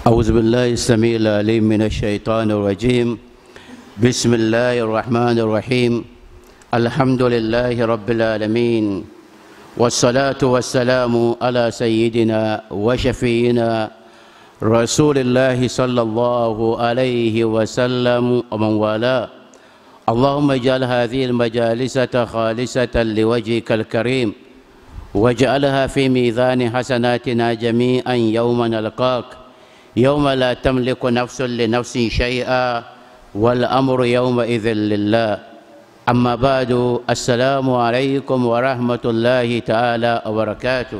أعوذ بالله السميع العليم من الشيطان الرجيم بسم الله الرحمن الرحيم الحمد لله رب العالمين والصلاة والسلام على سيدنا وشفينا رسول الله صلى الله عليه وسلم ومن والاه اللهم اجعل هذه المجالس خالصة لوجهك الكريم واجعلها في ميزان حسناتنا جميعا يوم نلقاك يوم لا تملك نفس لنفس شيئا والأمر يومئذ لله أما بعد السلام عليكم ورحمة الله تعالى وبركاته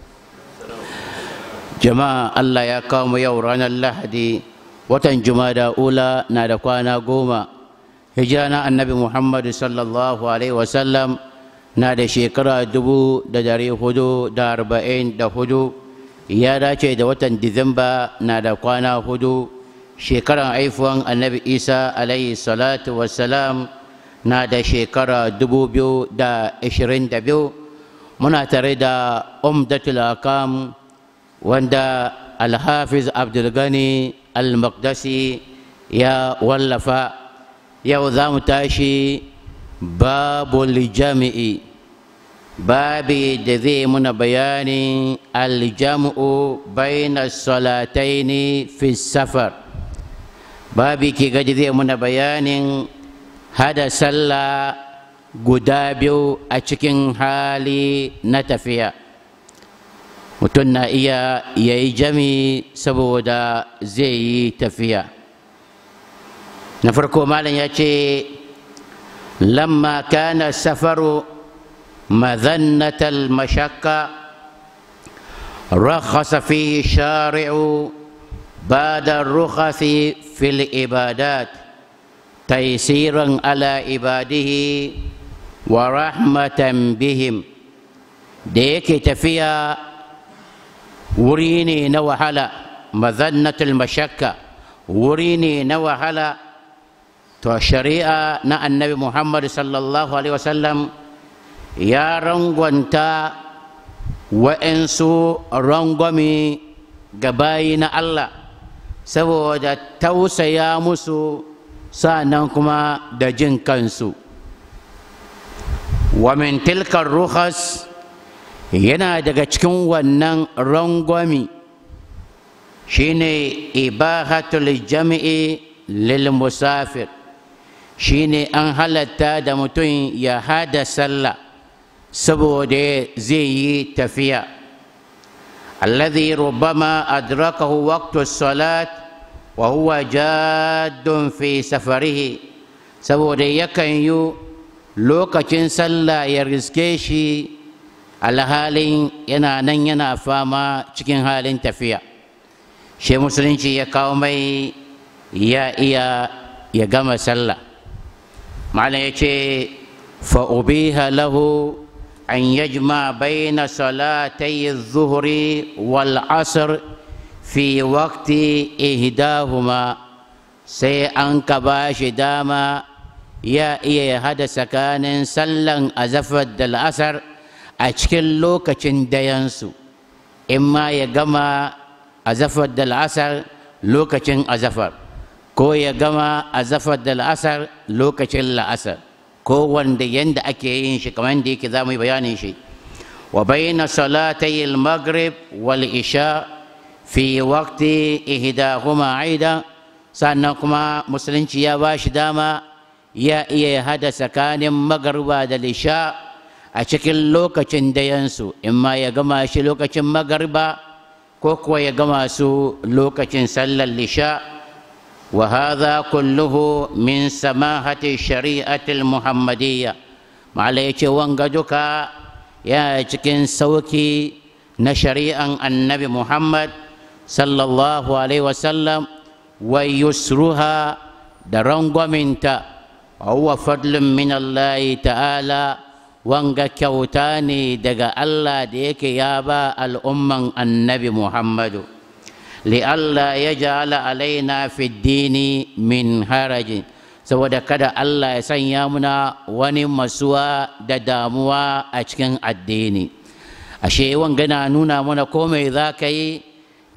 jama'a Allah ya kawo mu yau ranar lahadi watan jumada ula na da kwana goma hijira na annabi muhammad sallallahu alaihi wasallam na da shekara dubu da dari hudu da arba'in da hudu ya dace da watan disamba na da kwana hudu shekaran haifuwan annabi isa alaihi salatu wassalam na da shekara dubu biyu da ashirin da biyu muna tare da umdatul akam wanda alhafiz abdulgani al-maqdasi ya wallafa yau za mu tashi babul jami'i babi da zai muna bayanin aljam'u baina salataini fi safar babi ke gaji zai muna bayanin hada sallah guda biyu a cikin hali na tafiya mutum na iya ya yi jami saboda zai yi tafiya na farko malam ya ce lamma kana safaru mazannatal mashakka رخص فيه الشارع بعد الرخص في العبادات تيسيرا على عباده ورحمة بهم ديك تفيا wuri ne na wahala mazannatul mashakka wuri ne na wahala to shari'a na annabi muhammad sallallahu alaihi wasallam ya rangwanta wa'insu rangwami ga bayi na allah saboda tausaya musu sa'annan kuma da jin kansu wa min tilkar ruhas yana daga cikin wannan rangwami shine ibahatul jami'i lil musafir shine an halatta da mutum ya hada sallah saboda zai yi tafiya alladhi rubbama adrakahu waqtu salat wa huwa jaddun fi safarihi saboda yakan yi lokacin sallah ya riske shi alhalin yana nan yana fama cikin halin tafiya shi musulunci ya kawo mai ya iya ya gama sallah malam ya ce fa'ubiha lahu an yajma baina salatai zuhuri wal asr fi waqti ihdahuma sai an ka ba shi dama ya iya ya hada tsakanin sallan azafar da la'asar a cikin lokacin dayansu in ma ya gama azafar da la'asar lokacin azafar ko ya gama azafar da la'asar lokacin la'asar ko wanda yanda ake yin shi kamar da yake za mu yi bayanin shi wa bayna salatai al-maghrib wal isha fi waqti ihdahuma aida sannan kuma musulunci ya ba shi dama ya iya hada tsakanin magariba da lisha a cikin lokacin dayansu in ma ya gama shi lokacin magarba ko kuwa ya gama su lokacin sallar lisha wa hadha kulluhu min samahati shari'atil muhammadiyya ma'ala yace wanga duka ya cikin sauki na shari'an annabi muhammad sallallahu alaihi wasallam wa yusruha da rangwaminta wa huwa fadlun min allahi ta'ala wanga kyauta ne daga Allah da yake ya ba al'umman annabi Muhammadu, li'alla ya ja'ala alaina dini min harajin, saboda kada Allah ya sanya muna wani masuwa da damuwa a cikin addini. Ashe wanga na nuna mana komai za ka yi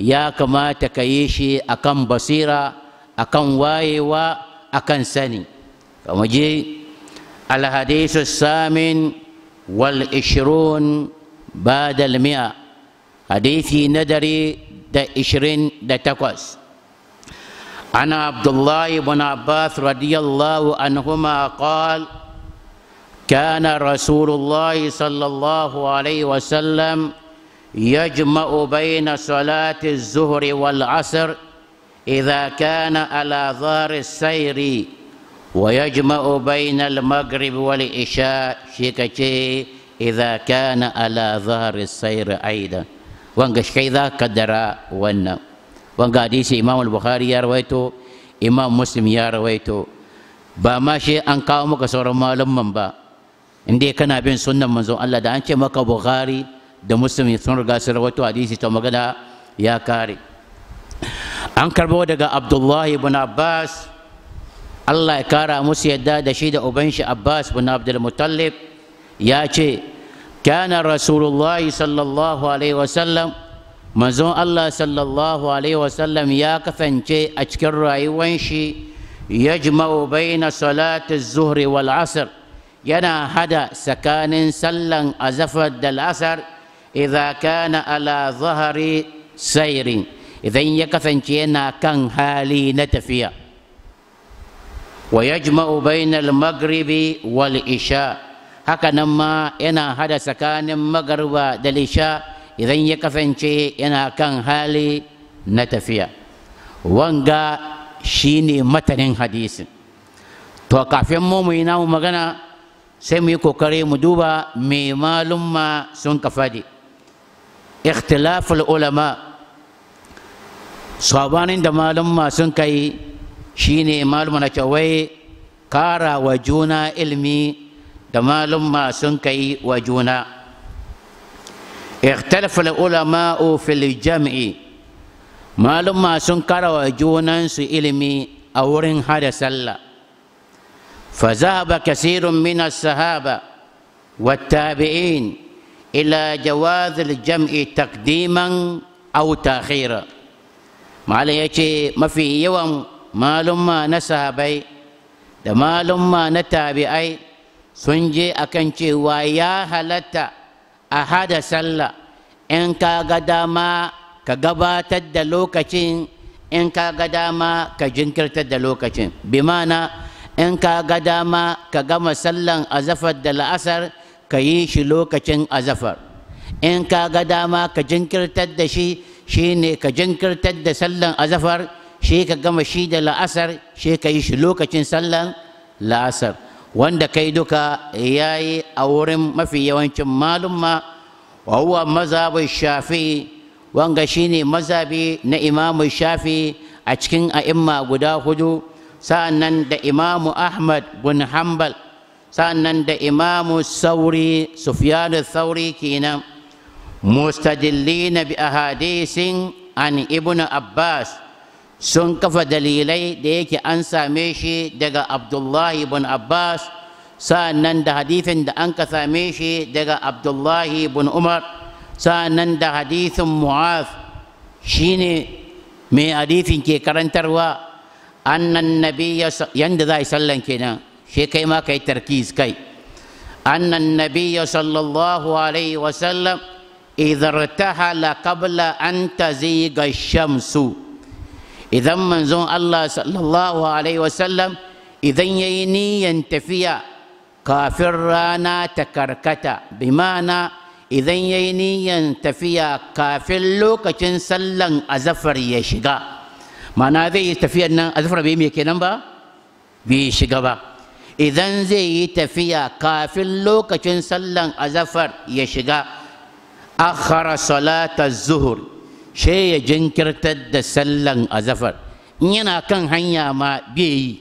ya kamata ka yi shi akan basira akan wayewa akan sani kama je الحديث الثامن والعشرون بعد المئة حديثي ندري دا عشرين دا تقوس أنا عبد الله بن عباس رضي الله عنهما قال كان رسول الله صلى الله عليه وسلم يجمع بين صلاة الظهر والعصر إذا كان على ظهر السير ويجمع بين المغرب والعشاء شيكتي إذا كان على ظهر السير أيضا وانقش كذا قدر وانا وانقا حديث إمام البخاري يا رويته إمام مسلم يا رويته ba ma shi an kawo maka sauran malumman ba inda kana bin sunnan manzon Allah da an ce maka Bukhari da Muslim sun riga sun rawaito hadisi ta magana ya kare an karbo daga Abdullahi ibn Abbas Allah ya kara musu yadda da shi da uban shi Abbas bin Abdul Muttalib ya ce kana Rasulullahi sallallahu alaihi wasallam manzon Allah sallallahu alaihi wasallam ya kasance a cikin rayuwan shi yajma'u baina salati zuhri wal asr yana hada tsakanin sallan azafar da al'asar idza kana ala zahari sairin idan ya kasance yana kan hali na tafiya ويجمع بين المغرب والعشاء hakanan ma yana hada tsakanin magarba da lisha idan ya kasance yana kan hali na tafiya wanga shine matanin hadisin to kafin mu mu yi namu magana sai mu yi kokari mu duba me malumma sun ka faɗi ikhtilaful ulama sabanin da malumma sun kai shine maluma na wai kara wa juna ilmi da malumma sun kai wa juna ikhtalafa ulama'u fil jam'i malumma sun kara wa junansu ilmi a wurin hada sallah فذهب كثير من الصحابة والتابعين إلى جواز الجمع تقديما أو تأخيرا ما يجي ما في يوم malumma na sahabai da malumma na tabi'ai sun je akan cewa ya halatta a hada sallah in ka ga dama ka gabatar da lokacin in ka ga dama ka jinkirtar da lokacin bi mana in ka ga dama ka gama sallan azafar da la'asar ka yi shi lokacin azafar in ka ga dama ka jinkirtar da shi shine ka jinkirtar da sallan azafar shi ka gama shi da la'asar shi ka yi shi lokacin sallan la'asar wanda kai duka ya yi a wurin mafi yawancin malumma wa huwa mazhabin shafi wanga shine mazhabi na imamu shafi a cikin a'imma guda hudu sa'annan da imamu ahmad bin hanbal sa'annan da imamu sauri sufyanu sauri kenan mustadillina bi ahadisin an ibnu abbas sun kafa dalilai da yake an same shi daga abdullahi bin abbas sa'annan da hadithin da an ka same shi daga abdullahi bin umar sa'annan da hadithin mu'az shine mai hadithin ke karantarwa annan nabiyya yanda za a yi sallan kenan shi kai ma kai tarkiz kai annan nabiyya sallallahu alaihi wasallam idza irtahala qabla an taziga shamsu idan manzon Allah sallallahu Alaihi wasallam idan ya yi niyan tafiya kafin rana ta karkata bi mana idan ya yi niyan tafiya kafin lokacin sallan azafar ya shiga mana zai yi tafiyar nan azafar bai mai kenan ba bai shiga ba idan zai yi tafiya kafin lokacin sallan azafar ya shiga akhara salata zuhur shi ya jinkirtar da sallan azafar in yana kan hanya ma bai yi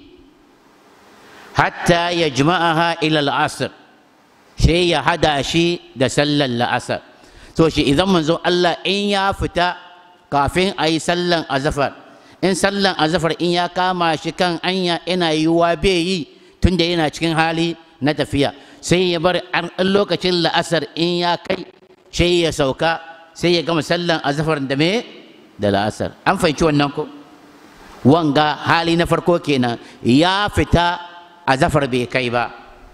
hatta ya jima'aha ilal asr shi ya hada shi da sallan la'asar to shi idan manzo Allah in ya fita kafin a yi sallan azafar in sallan azafar in ya kama shi kan anya ina yiwuwa bai yi tunda yana cikin hali na tafiya sai ya bar lokacin la'asar in ya kai sai ya sauka sai ya gama sallan azafar da me da la'asar an fahimci wannan ko wanga hali na farko kenan ya fita a zafar bai kai ba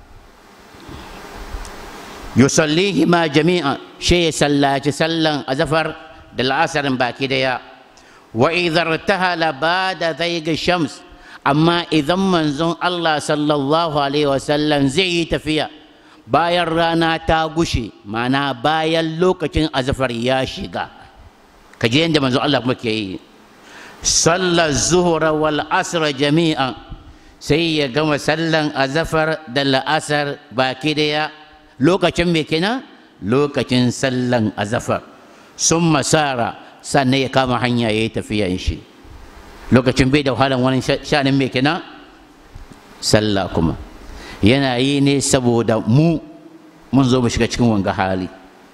yusallihi ma jami'a shi ya sallaci sallan a zafar da la'asarin baki daya wa idhar tahala ba da zaiga shams amma idan manzon Allah sallallahu alaihi wasallam zai yi tafiya bayan rana ta gushe mana bayan lokacin azafar ya shiga ka je yadda manzon Allah kuma ke yi sallar zuhura wal asra jami'an sai ya gama sallan azafar da la'asar baki daya lokacin me kenan lokacin sallan azafar sun masara sannan ya kama hanya ya yi tafiyan shi lokacin bai da wahalan wani shanin mai kenan sallah kuma yana yi ne saboda mu mun zo mu shiga cikin wanga hali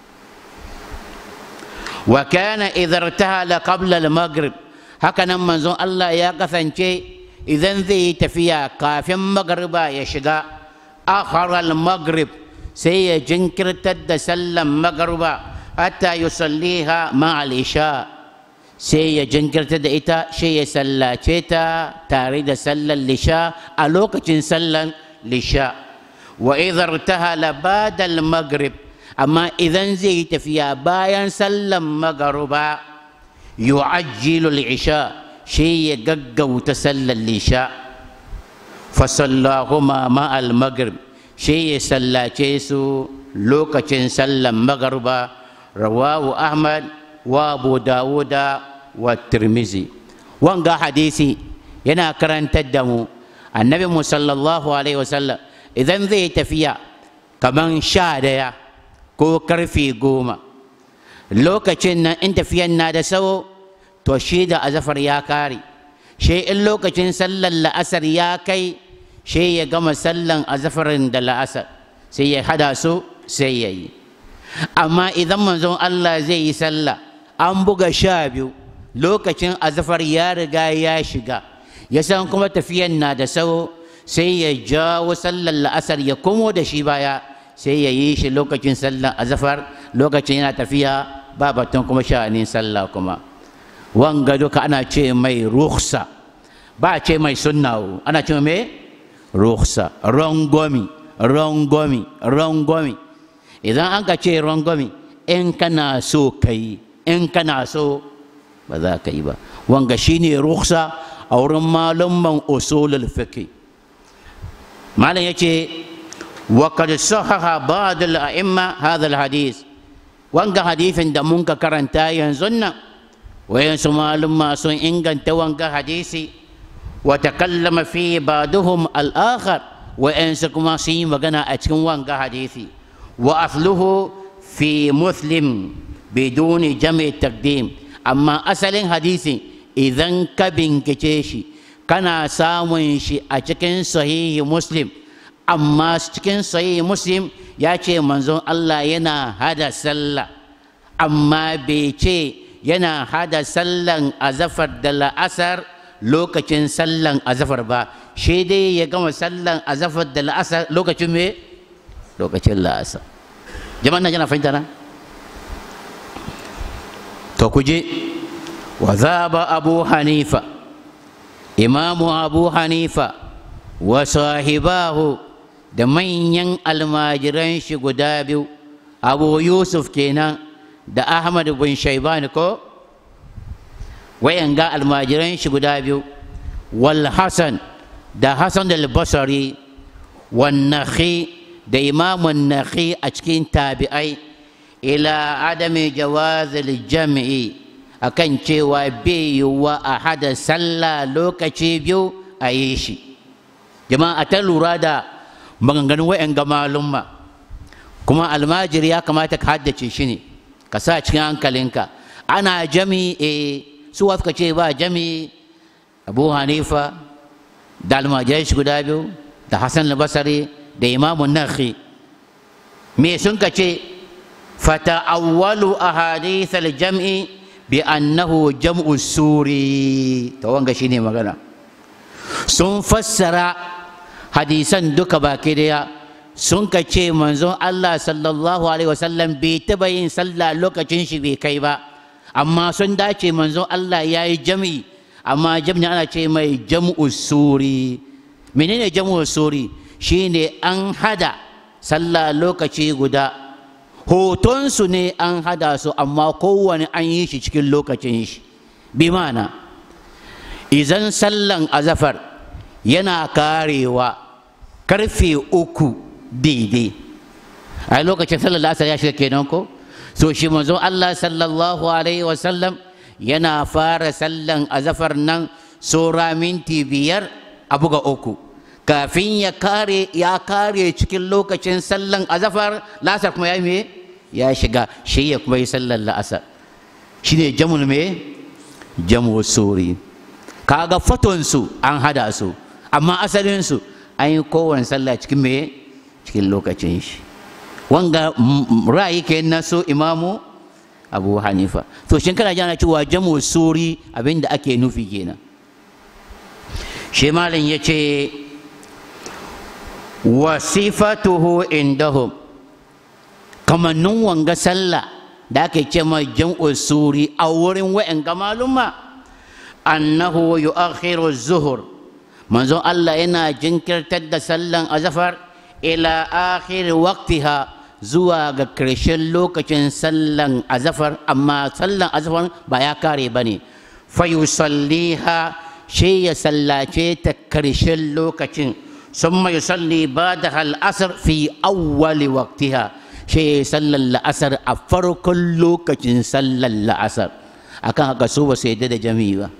wa kana idhar tahala qabla al-maghrib haka nan manzon Allah ya kasance idan zai yi tafiya kafin magriba ya shiga akhara al-maghrib sai ya jinkirtar da sallan magriba hatta yusalliha ma al-isha sai ya jinkirta da ita sai ya sallace ta tare da sallar lisha a lokacin sallar lisha wa idhar tahala ba'da al-maghrib amma idan zai yi tafiya bayan sallar magruba yu'ajjilu al-isha sai ya gaggauta sallar lisha fa sallahuma ma al-maghrib sai ya sallace su lokacin sallar magruba rawahu ahmad wa abu dawuda wa tirmizi wanga hadisi yana karantar da mu annabi mu sallallahu alaihi wasallam idan zai tafiya kaman sha daya ko karfe goma lokacin nan in tafiyan na da sawo to shi da azafar ya kare shi in lokacin sallar la'asar ya kai shi ya gama sallan azafarin da la'asar sai ya hada su sai ya yi amma idan manzon Allah zai yi sallah an buga sha biyu lokacin azafar ya riga ya shiga ya san kuma tafiyan na da sawo sai ya jawo sallar la'asar ya komo da shi baya sai ya yi shi lokacin sallar azafar lokacin yana tafiya ba batun kuma sha'anin sallah kuma wanga duka ana ce mai ruhsa ba ce mai sunna ana ce mai ruhsa rongomi rongomi rongomi idan an ka ce rongomi in kana so ka yi in kana so ba za ka yi ba wanga shine ruhsa a wurin malumman usulul fiqh malam yace wa qad sahaha ba'd al a'imma hadha al hadith wanga hadithin da mun ka karanta yanzu nan wayansu malumma sun inganta wanga hadisi wa takallama fi ba'duhum al akhar wayansu kuma sun yi magana a cikin wanga hadisi wa asluhu fi muslim biduni jam'i taqdim amma asalin hadisin idan ka bincike shi kana samun shi a cikin sahihi muslim amma cikin sahihi muslim ya ce manzon Allah yana hada sallah amma bai ce yana hada sallan azafar da la'asar lokacin sallan azafar ba shi dai ya gama sallan azafar da la'asar lokacin me lokacin la'asar jama'an nan yana fahimta na to ku je wa zaba abu hanifa imamu abu hanifa wa sahibahu da manyan almajiran shi guda biyu abu yusuf kenan da ahmad bin shaibani ko wayanga almajiran shi guda biyu wal hasan da hasan al-basri wan nakhi da imamun nakhi a cikin tabi'ai ila adami jawazil jam'i akan cewa bai yiwuwa a hada sallah lokaci biyu a yi shi jama'a ta lura da maganganun wa'yan ga malumma kuma almajiri ya kamata ka haddace shi ne ka sa cikin hankalinka ana jami e su suka ce ba jami abu hanifa da almajirai shi guda biyu da hassan al-basari da imamun nakhi me sun ka ce fata'awwalu ahadith al-jam'i bi annahu jam'u suri to wanga shine magana sun fassara hadisan duka baki daya sun ka ce manzon Allah sallallahu alaihi wasallam bai taba yin sallah lokacin shi bai kai ba amma sun dace manzon Allah ya yi jam'i amma jam'i ana ce mai jam'u suri menene jam'u suri shine an hada sallah lokaci guda hotonsu ne an hada su amma kowane an yi shi cikin lokacin shi bi mana idan sallan azafar yana karewa karfe uku daidai a lokacin sallar asar ya shiga kenan ko so shi manzon Allah sallallahu alaihi wasallam yana fara sallan azafar nan sura minti biyar a buga uku kafin ya kare ya kare cikin lokacin sallan azafar lasar kuma ya me ya shiga shi ya kuma yi sallan la'asar shi ne jamul me jamu suri kaga fotonsu an hada su amma asalinsu an yi kowane sallah cikin me cikin lokacin shi wanga ra'ayi ke na so imamu abu hanifa to shin kana jana cewa jamu suri abinda ake nufi kenan shi malam ya ce wasifatuhu indahum kamannin wanga sallah da ake ce ma jam'u suri a wurin wa'in ga maluma annahu yu'akhiru zuhur manzon Allah yana jinkirtar da sallan azafar ila akhir waqtiha zuwa ga ƙarshen lokacin sallan azafar amma sallan azafar ba ya kare ba ne fayusalliha shi ya sallace ta ƙarshen lokacin sun mai salli ba da al'asar fi awwali waqtiha shi ya sallan la'asar a farkon lokacin sallan la'asar akan haka su ba su yadda da jami'i ba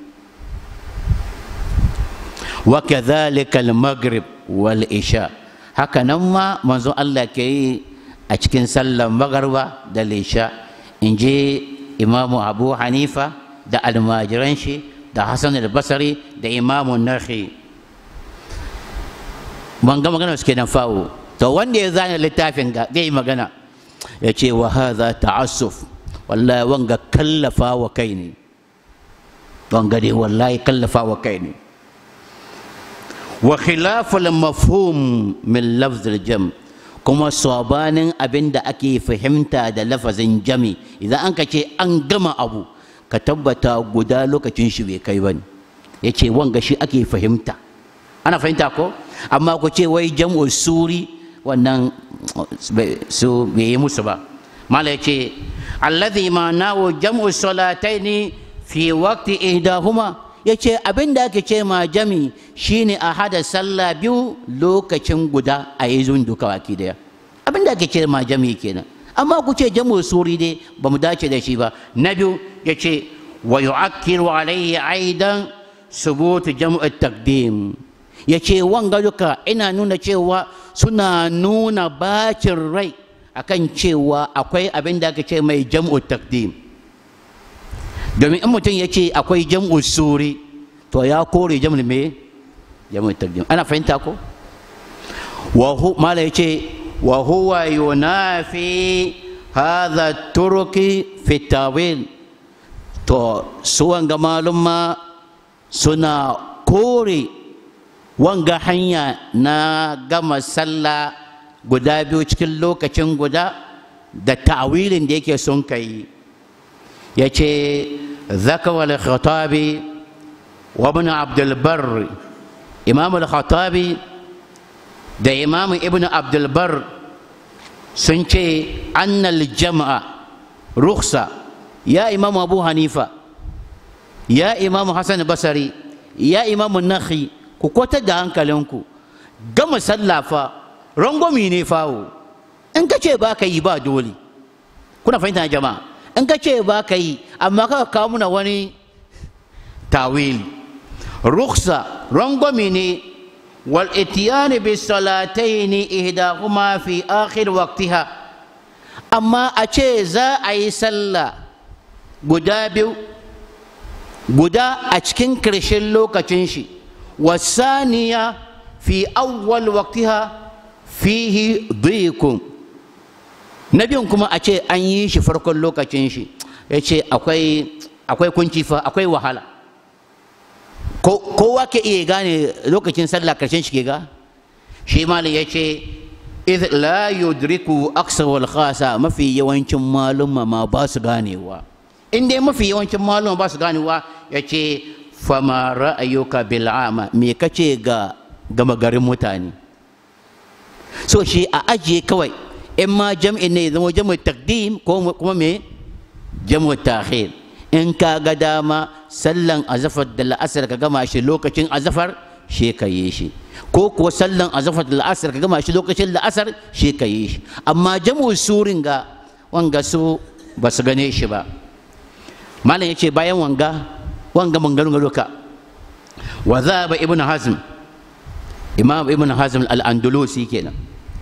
wa kadhalika al-maghrib wal isha haka nan ma manzon Allah ke yi a cikin sallan magarba da lisha in je imamu abu hanifa da almajiran shi da hassan al-basari da imamu nahi ban ga magana suke nan fawo to wanda ya zana littafin ga zai magana ya ce wa hadha ta'assuf wallahi wanga kallafa wa kai ne wanga dai wallahi kallafa wa kai ne wa khilaful mafhum min lafz al-jam' kuma sabanin abin da ake fahimta da lafazin jami idan an ka ce an gama abu ka tabbata guda lokacin shi bai kai bane ya ce wanga shi ake fahimta ana fahimta ko amma ku ce wai jam'u suri wannan su bai yi musu ba mala ya ce alladhi ma'anahu jam'u salataini fi waqti ihdahuma ya ce abin da ake ce ma jami shine a hada sallah biyu lokacin guda a yi zun duka waki daya abin da ake ce ma jami kenan amma ku ce jamu suri dai ba mu dace da shi ba na biyu ya ce wa yu'akkiru alayhi aidan subut jam'u taqdim ya ce wanga duka ina nuna cewa suna nuna bacin rai akan cewa akwai abin da ake ce mai jam'u taqdim domin in mutum ya ce akwai jam'u suri to ya kore jam'u me jam'u taqdim ana fahimta ko wa hu mala yace wa huwa yunafi hadha turki fi tawil to su wanga malumma suna kore wanga hanya na gama sallah guda biyu cikin lokacin guda da ta'wilin da yake son kai ya ce zakawar khatabi wa ibn abdulbar imam al-khatabi da imam ibn abdulbar sun ce annal jama'a ruksa ya imam abu hanifa ya imam hassan basari ya imam nakhi ku kwatar da hankalinku gama sallafa rangwami ne fawo in ka ce ba ka yi ba dole kuna fahimta jama'a in ka ce ba ka yi amma ka kawo muna wani tawili ruksa rangwami ne wal itiyani bi salataini ihdahuma fi akhir waqtiha amma a ce za a yi sallah guda biyu guda a cikin ƙarshen lokacin shi wasaniya fi awwal waqtiha fihi dhikum na biyun kuma a ce an yi shi farkon lokacin shi ya ce akwai kunci fa akwai wahala kowa ke iya gane lokacin sallah karshen shi ke ga shi malam ya ce idh la yudriku aksar wal khasa mafi yawancin malumma ma ba su ganewa in dai mafi yawancin malama ba su ganewa ya ce fama ra'ayuka bil'ama me kace ga gama garin mutane so shi a ajiye kawai in ma jam'i ne zama jam'u takdim ko kuma me jam'u takhir in ka ga dama sallan azafar da la'asar ka gama shi lokacin azafar shi ka yi shi ko kuwa sallan azafar da la'asar ka gama shi lokacin la'asar shi ka yi shi amma jam'u surin ga wanga su ba su gane shi ba malam ya ce bayan wanga wanga mangarin duka wa zaba ibn hazm imam ibn hazm al-andalusi kenan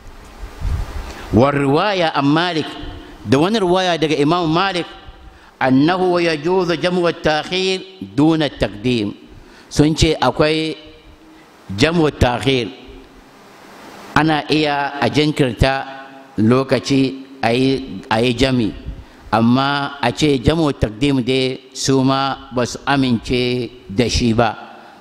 wa riwaya an malik da wani riwaya daga imam malik annahu yajuzu jam'u at-ta'khir duna at-taqdim sun ce akwai jam'u at-ta'khir ana iya a jinkirta lokaci a yi jami amma a ce jam'u takdim dai su ma ba su amince da shi ba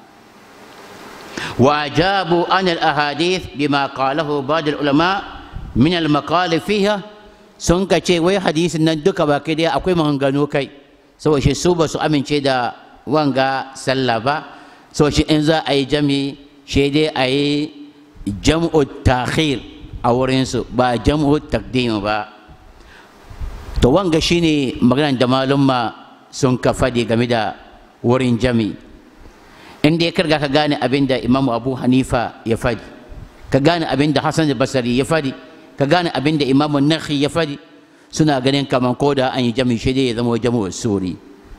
وأجابوا عن الأحاديث بما قاله بعض العلماء من المقال فيها sun ka ce wai hadisin nan duka ba kai dai akwai maganganu kai saboda shi su ba su amince da wanga sallah ba saboda shi in za a yi jami shi dai a yi jam'u takhir a wurinsu ba jam'u takdim ba to wanga shine maganar da malumma sun ka faɗi game da wurin jami in dai karga ka gane abin da imamu abu hanifa ya faɗi ka gane abin da hassan basari ya faɗi ka gane abin da imamu nakhi ya faɗi suna ganin kaman ko da an yi jami shi dai ya zama jamu suri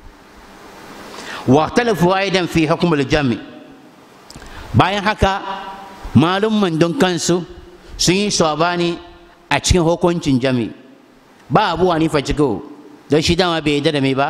wa talafu aidan fi hukumul jami bayan haka malumman don kansu sun yi sabani a cikin hukuncin jami ba abu hanifa ciko don shi dama bai yarda da mai ba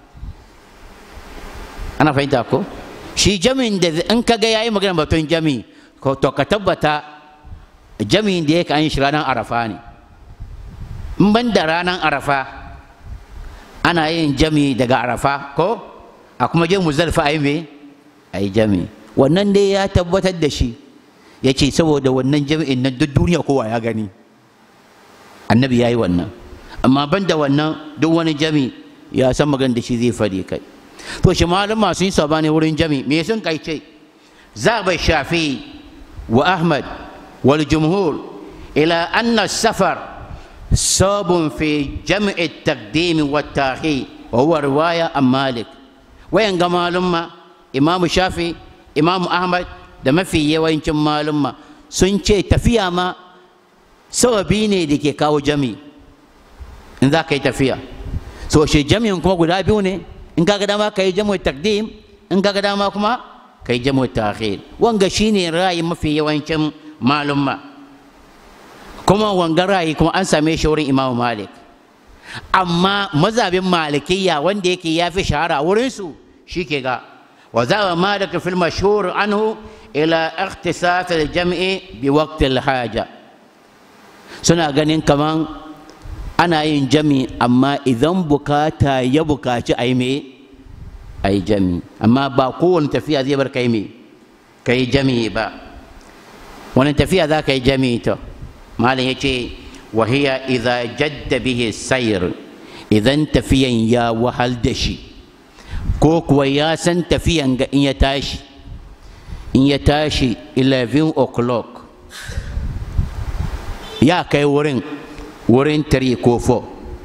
ana fahimta ko shi jami'in da in ka ga yayi magana batun jami ko to ka tabbata jami'in da yake an shi ranar arafa ne in ban da ranar arafa ana yin jami daga arafa ko a kuma je muzalfa a yi me a yi jami wannan dai ya tabbatar da shi ya ce saboda wannan jami'in nan duk duniya kowa ya gani annabi ya yi wannan amma ban da wannan duk wani jami ya san magana da shi zai faɗi kai to shi malama sun yi sabani wurin jami me sun kai ce zaba shafi wa ahmad wal jumhur ila anna safar sabun fi jam'i taqdim wa tahi wa huwa riwaya an malik wayan ga malumma imamu shafi imamu ahmad da mafi yawancin malumma sun ce tafiya ma sababi ne da ke kawo jami in za ka yi tafiya so shi jami'in kuma guda biyu ne in ka ga dama ka yi jamu takdim in ka ga dama kuma ka yi jamu ta'khir wanga shine ra'ayi mafi yawancin malumma kuma wanga ra'ayi kuma an same shi wurin Imam Malik amma mazhabin malikiyya wanda yake ya fi shahara wurin su shike ga wa zawa malik fil mashhur anhu ila ikhtisas al jam'i bi waqti al haja suna ganin kaman ana yin jami amma idan bukata ya bukaci a yi me a yi jami amma ba kowane tafiya zai bar kai me ka yi jami ba wani tafiya za ka yi jami to malam ya ce wahiya idza jadda bihi sayr idan tafiyan ya wahal da shi ko kuwa ya san tafiyan ga in ya tashi in ya tashi 11 o'clock ya kai wurin wurin tare ko fo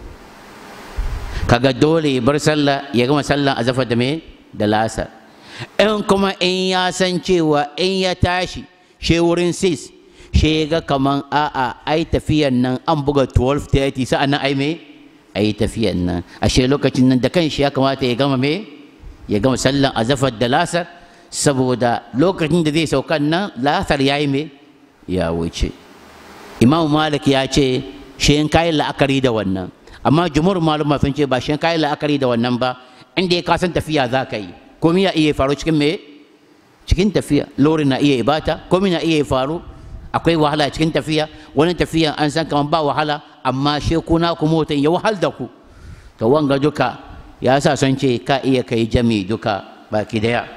kaga dole ya bar sallah ya gama sallah a zafa da me da lasa in kuma in ya san cewa in ya tashi she wurin 6 she ga kaman a'a ai tafiyan nan an buga 12:30 sa'an nan ai me ai tafiyan nan ashe lokacin nan da kanshi ya kamata ya gama me ya gama sallan azafar da lasar saboda lokacin da zai saukan nan lasar ya yi me ya wuce imam malik ya ce shi in kayi la'akari da wannan amma jumhur maluma sun ce ba shi in kayi la'akari da wannan ba inda ya kasan tafiya za ka yi komai ya iya faru cikin me cikin tafiya lori na iya ibata komai na iya faru akwai wahala cikin tafiya wani tafiyan an san kamar ba wahala amma she kuna ku motan ya wahal da ku to wanga duka ya sa son ce ka iya kai jami duka baki daya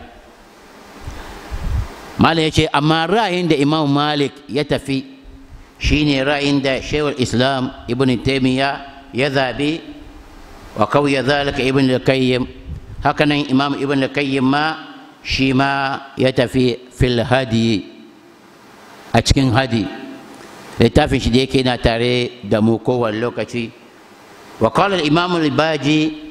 malam ya ce amma ra'ayin da imam malik ya tafi shine ra'ayin da shehul islam ibn taimiyya ya zaɓi wa kauya zalika ibn al-qayyim hakanan imam ibn al-qayyim ma shi ma ya tafi fil hadi a cikin hadi littafin shi da yake na tare da mu kowane lokaci wa qala al-imam al-baji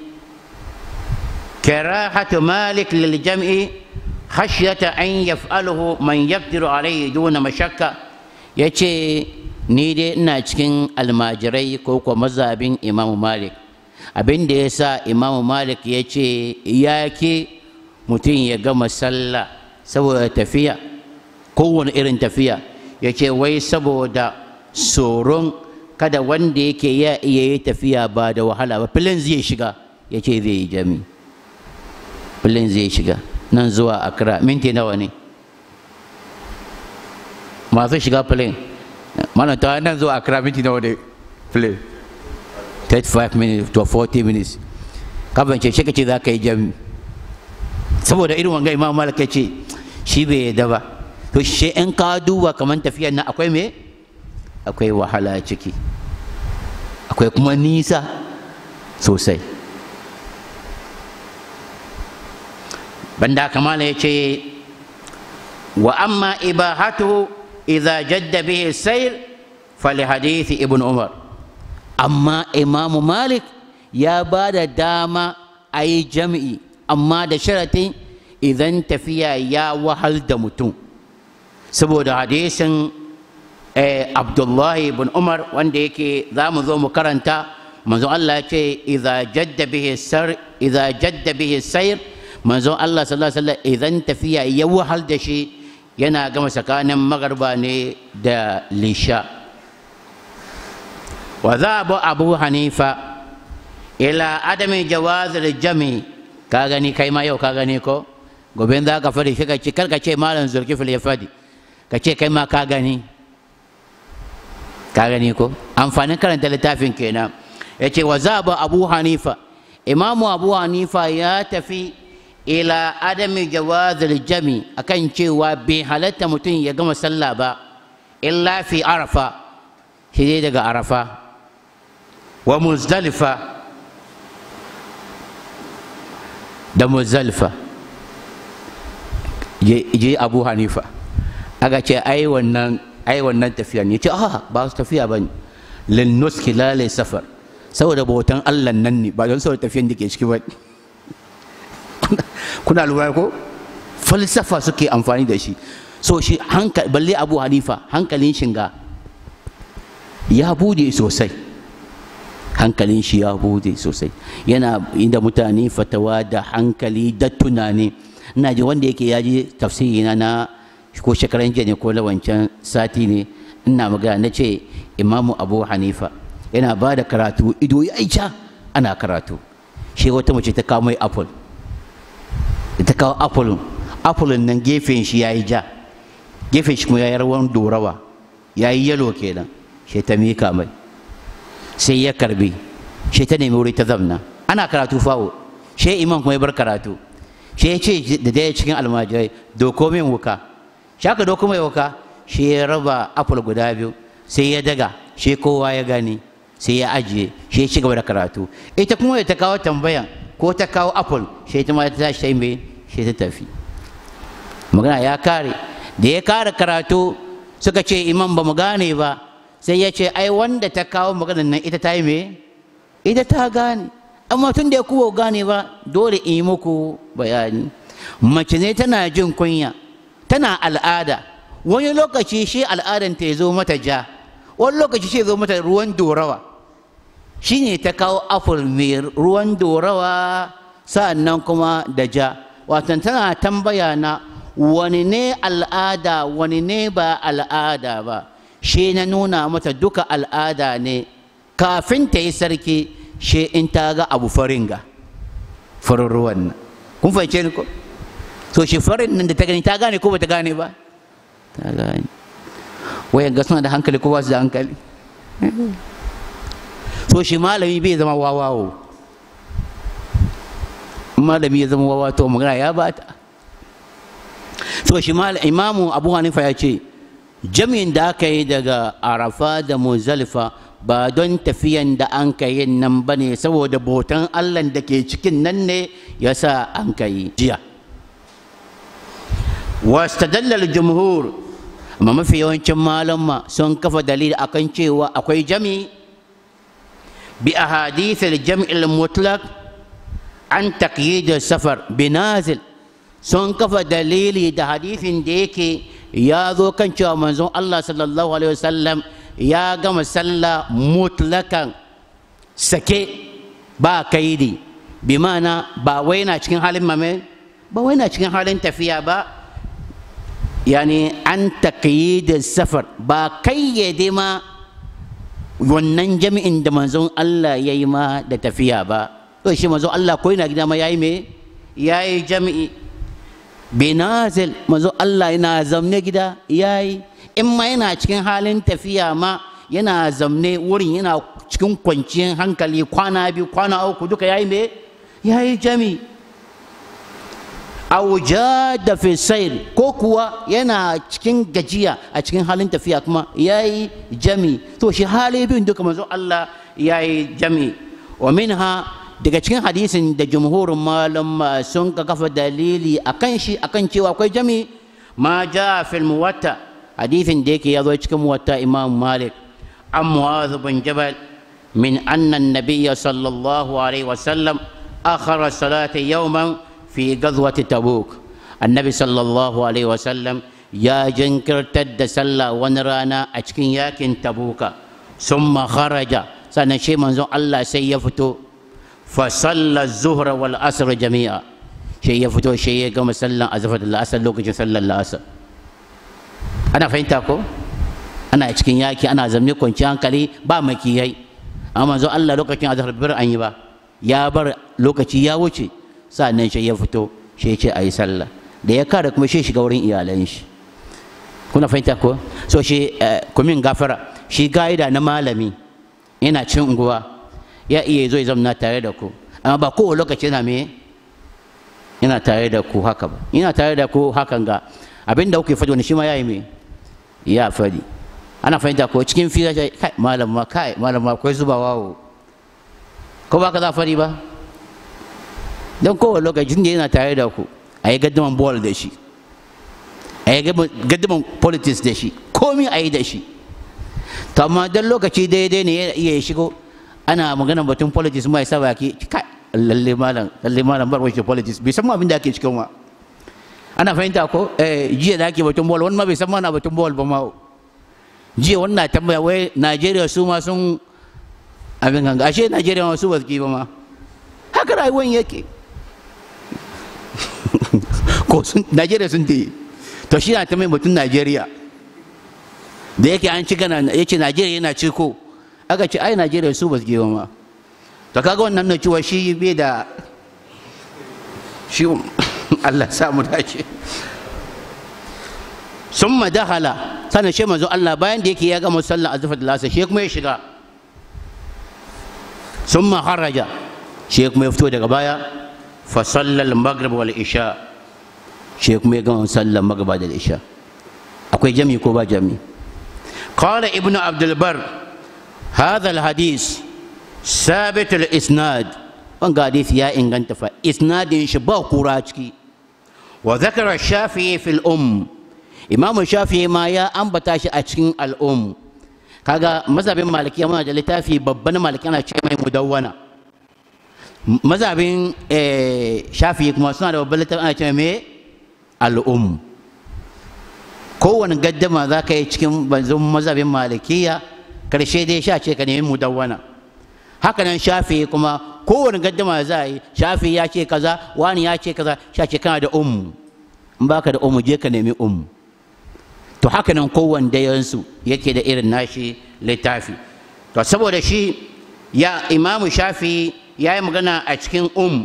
كراهة مالك للجمع خشية أن يفعله من يقدر عليه دون مشقة يتي ni dai ina cikin almajirai ko kuwa mazhabin imamu malik abin da ya sa imamu malik ya ce ya ke mutum ya gama sallah saboda tafiya kowane irin tafiya ya ce wai saboda tsoron kada wanda yake ya iya yi tafiya ba da wahala ba filin zai shiga ya ce zai yi jami filin zai shiga nan zuwa akra minti nawa ne masu shiga filin mana ta nan zuwa akra minti nawa ne filin 35 minutes to 40 minutes kafin ce shi za ka yi jami saboda irin wanga imam malik ce shi bai yadda ba to shi in ka duba kamar tafiyar nan akwai me akwai wahala ciki akwai kuma nisa sosai banda kamala ya ce wa amma ibahatu idza jadda bihi sayr fali hadithi ibn umar amma imamu malik ya ba da dama a yi jam'i amma da sharatin idan tafiya ya wahal da mutum saboda hadisin abdullahi ibn umar wanda yake za mu zo mu karanta manzo Allah ya ce idza jadda bihi sar idza jadda bihi sayr manzo Allah sallallahu alaihi wasallam idan tafiya ya wahal da shi yana gama tsakanin magarba ne da lisha wa dhaba abu hanifa ila adami jawaz al-jami ka gani kai ma yau ka gani ko gobe za ka fadi shi ka ce karka ce malam zulkifil ya fadi ka ce kai ma ka gani ka gani ko amfanin karanta littafin kenan ya ce wa zaba abu hanifa imamu abu hanifa ya tafi ila adami jawazil jami akan cewa bai halatta mutum ya gama sallah ba illa fi arafa shi dai daga arafa wa muzdalifa da muzdalifa je abu hanifa aka ce ai wannan ai wannan tafiya ne ce a ba su tafiya ba ne linnuski lalai safar saboda bautan allah nan ne ba don saboda tafiyan da ke ciki ba kuna lura ko falsafa suke amfani da shi so shi hankali balle abu hanifa hankalin shinga ya bude sosai hankalin shi ya bude sosai yana inda mutane fatawa da hankali da tunani ina ji wanda yake ya ji tafsiri na na ko shekaran jiya ne ko na wancan sati ne ina magana na ce imamu abu hanifa yana ba da karatu ido ya ja ana karatu shi wata mace ta kawo mai apple ta kawo apple apple nan gefen shi ya yi ja gefen shi kuma ya yi rawan dorawa ya yi yalo kenan shi ta mika mai sai ya karbi shi ta nemi wuri ta zamna ana karatu fawo shi imam kuma ya bar karatu shi ya ce da daya cikin almajirai doko min wuka shi aka doko mai wuka shi ya raba apple guda biyu sai ya daga shi kowa ya gani sai ya ajiye shi ya ci gaba da karatu ita kuma ta kawo tambayan ko ta kawo apple shi ta ma ta tashi ta mai shi ta tafi magana ya kare da ya kare karatu suka ce imam ba mu gane ba sai ya ce ai wanda ta kawo maganar nan ita ta yi me ita ta gane amma tun da ya kuwa gane ba dole in yi muku bayani mace ne tana jin kunya tana al'ada wani lokaci shi al'adan ta zo mata ja wani lokaci shi zo mata ruwan dorawa shi ne ta kawo apple mai ruwan dorawa sa'annan kuma da ja watan tana tambaya na wani ne al'ada wani ne ba al'ada ba shi na nuna mata duka al'ada ne kafin ta yi sarki shi in ta ga abu farin ga farin ruwan nan kun fahimce ni ko so shi farin nan da ta gani ta gane ko ba ta gane ba ta gane wayan ga suna da hankali ko ba su da hankali so shi malami bai zama wawawo malami ya zama wawa to magana ya bata so shi imamu abu hanifa ya ce jami'in da aka yi daga arafa da muzalifa ba don tafiyan da an ka yin nan ba ne saboda botan allah da ke cikin nan ne ya sa an ka yi jiya wastadallal jumhur amma mafi yawancin malama sun kafa dalili akan cewa akwai jami bi ahadithil jam'il mutlaq an taqyid safar binazil sun kafa dalili da hadithin da yake ya zo kan cewa manzon Allah sallallahu alaihi wasallam ya gama sallah mutlakan sake ba kaidi bi mana ba wai na cikin halin mame ba wai na cikin halin tafiya ba yani an taqyid safar ba kayyade ma wannan jami'in da manzon Allah ya yi ma da tafiya ba to shi manzon Allah ko yana gida ma yayi me yayi jami'i binazil manzon Allah yana zamne gida yayi in ma yana cikin halin tafiya ma yana zamne wurin yana cikin kwanciyar hankali kwana biyu kwana uku duka yayi me yayi jami'i auja da fisair ko kuwa yana cikin gajiya a cikin halin tafiya kuma ya yi jami to shi hali biyun duka manzo Allah ya yi jami wa minha daga cikin hadisin da jumhurin malam sun ka kafa dalili akan shi akan cewa akwai jami ma ja fil muwatta hadisin da yake ya zo cikin muwatta imam malik an mu'adh bin jabal min anna an-nabiyya sallallahu alaihi wasallam akhara salata yawman في غزوة تبوك النبي صلى الله عليه وسلم يا جنكر تد سلا ونرانا أشكين ياكن تبوك ثم خرج سنشي منزو الله سيفتو فصلى الظهر والعصر جميعا شيء يفتو شيء كما صلى أزفت الأسر لوك صلى الأسر أنا فهمتكو أنا أشكين ياكي أنا زمني كنت أنكلي با مكيهي أما منزو الله لوك أزفت بر أنيبا يا بر لوك يا وشي sa'annan shi ya fito shi ce a yi sallah da ya kare kuma shi shiga wurin iyalan shi kuna fahimta ko so shi kumin gafara shi ga'ida na malami yana cin unguwa ya iya zo ya zamna tare da ku amma ba kowane lokaci yana me yana tare da ku haka ba yana tare da ku hakan ga abin da kuke faɗi wani shi ma ya yi me ya faɗi ana fahimta ko cikin fira kai malam ma kai malam ma akwai zubawa ko ba ka za faɗi ba don kowane lokacin da yana tare da ku a yi gaddaman bol da shi a yi gaddaman politics da shi komi a yi da shi to amma don lokaci daidai ne ya iya shigo ana magana batun politics mai sa baki kai lalle malam lalle malam bar wace politics bai san ma abin da ake cikin ma ana fahimta ko eh jiya da ake batun bol wani ma bai san ma na batun bol ba ma jiya wannan tambaya wai Najeriya su ma sun abin ganga ashe Najeriya ma su ba su ba ma haka rayuwar yake ko sun najeriya sun yi to shi na ta mai mutum najeriya da yake an ci gana ya ce najeriya yana ciko aka ce ai najeriya su ba su gewa ma to kaga wannan na cewa shi bai da shi allah samu dace sun madahala sannan shi manzo allah bayan da yake ya gama sallar azufar da lasa shi kuma ya shiga sun maharaja shi kuma ya fito daga baya fa sallal maghrib wal isha shi kuma ya gama sallar maghrib da isha akwai jami ko ba jami qala ibnu abdul bar hadha al hadith sabit al isnad wanga hadith ya inganta fa isnadin shi ba kura ciki wa zakara shafi'i fil um imam shafi'i ma ya ambata shi a cikin al um kaga mazhabin malikiya muna da littafi babban maliki ana ce mai mudawwana mazhabin shafi'i kuma suna da babban littafi ana ce mai al'um kowane gaddama za ka yi cikin banzun mazhabin malikiya karshe dai sha ce ka nemi mudawwana haka nan shafi kuma kowane gaddama za a yi shafi ya ce kaza wani ya ce kaza sha ce kana da um in baka da um je ka nemi um to haka nan kowane dayansu yake da irin nashi littafi to saboda shi ya imamu shafi ya yi magana a cikin um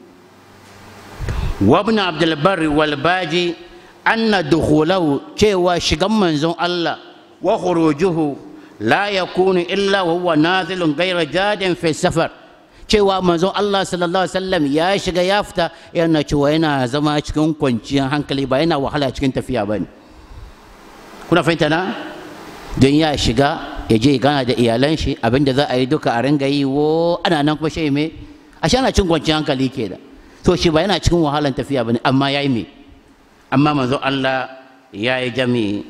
وابن عبد البر والباجي أن دخوله cewa shigan manzon Allah wa khurujuhu la yakunu illa wa huwa nazilun ghayra jadin fi safar cewa manzon Allah sallallahu alaihi wasallam ya shiga ya fita yana cewa yana zama cikin kwanciyar hankali ba yana wahala cikin tafiya ba ne kuna fahimta na don ya shiga ya je gana da iyalan shi abinda za a yi duka a ringa yi wo ana nan kuma shi me a shi ana cin kwanciyar hankali ke da so shi ba yana cikin wahalan tafiya ba ne amma ya yi me amma manzo Allah ya yi jami'i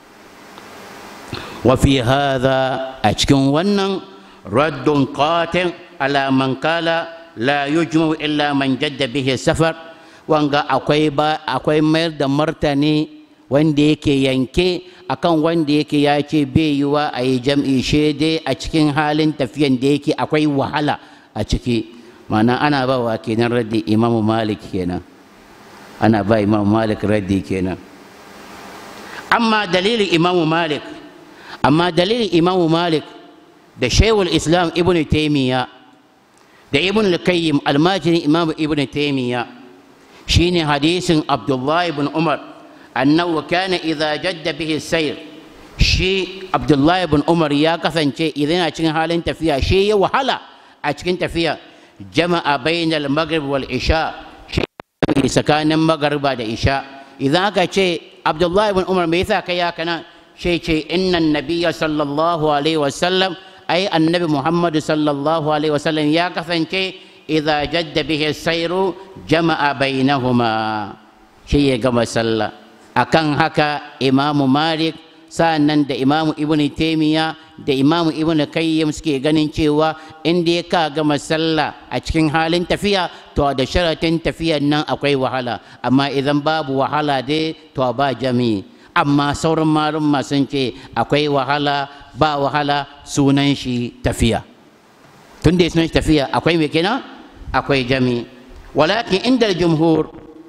wa fi hadha a cikin wannan raddun qatin ala man kala la yujmu illa man jadda bihi safar wanga akwai ba akwai mayar da martani wanda yake yanke akan wanda yake ya ce bai yiwa a yi jam'i shede a cikin halin tafiyan da yake akwai wahala a ciki mana ana ba wa kenan raddi imamu malik kenan ana ba imamu malik raddi kenan amma dalilin imamu malik amma dalilin imamu malik da shaiwul islam ibn taimiyya da ibn al-qayyim almajirin imamu ibn taimiyya shine hadisin abdullahi ibn umar annahu kana idza jadda bihi sayr shi abdullahi ibn umar ya kasance idan yana cikin halin tafiya shi ya wahala a cikin tafiya jama'a bainal maghrib wal isha shi tsakanin magariba da isha idan aka ce abdullahi ibn umar me yasa kai haka nan shi ce innan nabiyya sallallahu alaihi wasallam ai annabi muhammadu sallallahu alaihi wasallam ya kasance idza jadda bihi sairu jama'a bainahuma shi ya gama sallah akan haka imamu malik sa'annan da imamu ibn taimiya da imamu ibn kayyim suke ganin cewa in dai ka gama sallah a cikin halin tafiya to da sharatin tafiyan nan akwai wahala amma idan babu wahala dai to ba jami'i amma sauran malum sun ce akwai wahala ba wahala sunan shi tafiya tun da sunan shi tafiya akwai me kenan akwai jami'i walakin inda jumhur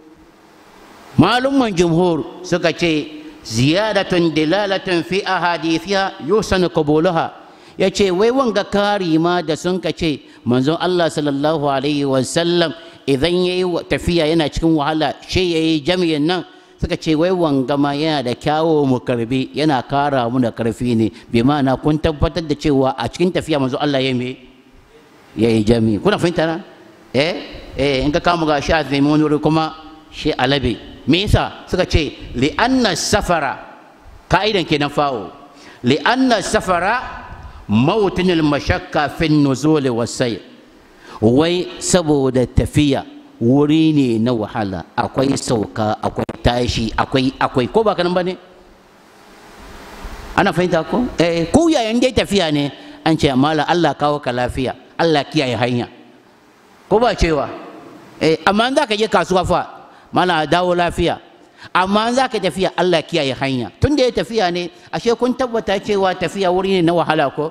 malumman jumhur suka ce ziyadatun dilalatun fi ahadithiya yusan qabulaha yace wai wanga kari ma da sun ka ce manzon Allah sallallahu alaihi wasallam idan yayi tafiya yana cikin wahala shi yayi jami'in nan suka ce wai wanga ma yana da kyawo mu karbi yana kara mu da karfi ne bi ma'ana kun tabbatar da cewa a cikin tafiya manzon Allah ya me yayi jami'i kuna fahimta na eh eh in ka kama ga shi a zai wani wuri kuma shi alabe me yasa suka ce li'anna safara ka'idan kenan fawo li'anna safara mawtin al-mashakka fi nuzul wasai wai saboda tafiya wuri ne na wahala akwai sauka akwai tashi akwai akwai ko ba kanan bane ana fahimta ko eh ko yayin dai tafiya ne an ce amma Allah kawo ka lafiya Allah kiyaye hanya ko ba cewa eh amma za ka je kasuwa fa mana dawo lafiya amma za ka tafiya Allah kiyaye hanya tun da ya tafiya ne ashe kun tabbata cewa tafiya wuri ne na wahala ko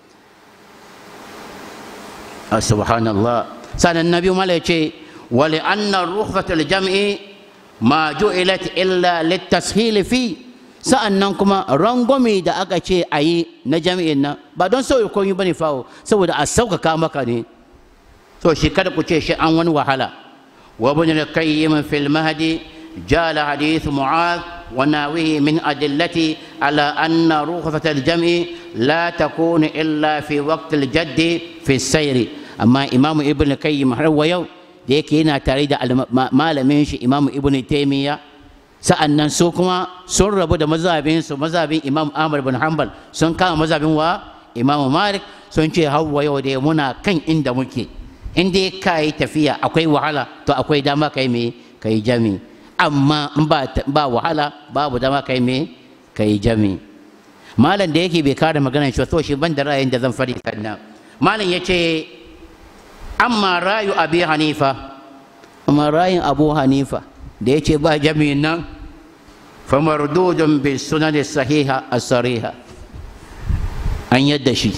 subhanallah sanan nabi mala ya ce wali anna rukhsatul jam'i ma ju'ilat illa litashil fi sa'annan kuma rangwame da aka ce a yi na jami'in nan ba don sauyi komai bane fawo saboda a sauƙaƙa maka ne to shi kada ku ce shi an wani wahala وابن القيم في المهدي جال حديث معاذ وناويه من أدلة على أن رخصة الجمع لا تكون إلا في وقت الجد في السير أما إمام ابن القيم هو يوم ديك هنا تريد ما لم ينشي إمام ابن تيمية sa'annan su kuma sun rabu da mazhabin su mazhabin Imam Ahmad bin Hanbal sun kama mazhabin wa Imam Malik sun ce hawa yau da muna kan inda muke in dai ka yi tafiya akwai wahala to akwai dama kai me ka yi jami amma in ba wahala babu dama kai me ka yi jami malam da yake bai kare maganar shi so shi ban da ra'ayin da zan fari sannan malam ya ce amma rayu abi hanifa amma rayin abu hanifa da ya ce ba jami'in nan fa mardudun bi sunan sahiha as-sariha an yadda shi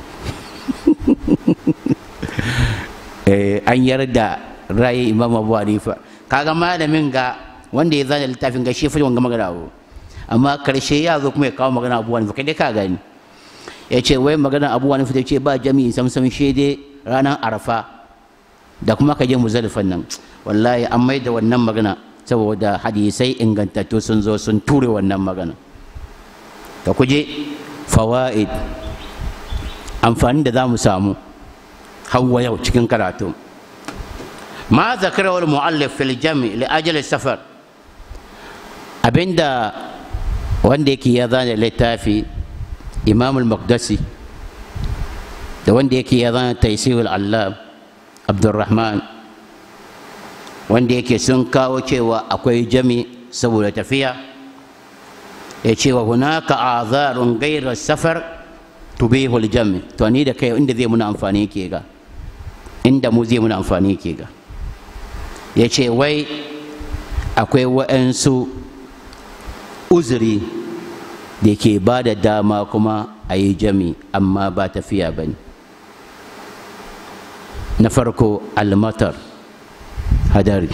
an yarda rayi imam abu hanifa kaga malamin ga wanda ya zana littafin ga shi fi wanga magana abu amma karshe ya zo kuma ya kawo magana abu hanifa kai dai ka gani ya ce wai magana abu hanifa ta ce ba jami'in samsam shi dai ranar arafa da kuma ka je muzalifan nan wallahi an mai da wannan magana saboda hadisai ingantattu sun zo sun ture wannan magana ka kuje fawaid amfani da za mu samu hawa yau cikin karatu ma zakara mu'allif fil jami li ajali safar abinda wanda yake ya zana littafi imam al-maqdisi da wanda yake ya zana taisirul allah abdurrahman wanda yake sun kawo cewa akwai jami saboda tafiya ya ce wa hunaka azarun gairar safar tubihul jami to ni da kai inda zai muna amfani ke ga inda mu zai muna amfani ke ga ya ce wai akwai wa'ansu uzuri da ke ba da dama kuma a yi jami amma ba tafiya ba ne na farko almatar hadari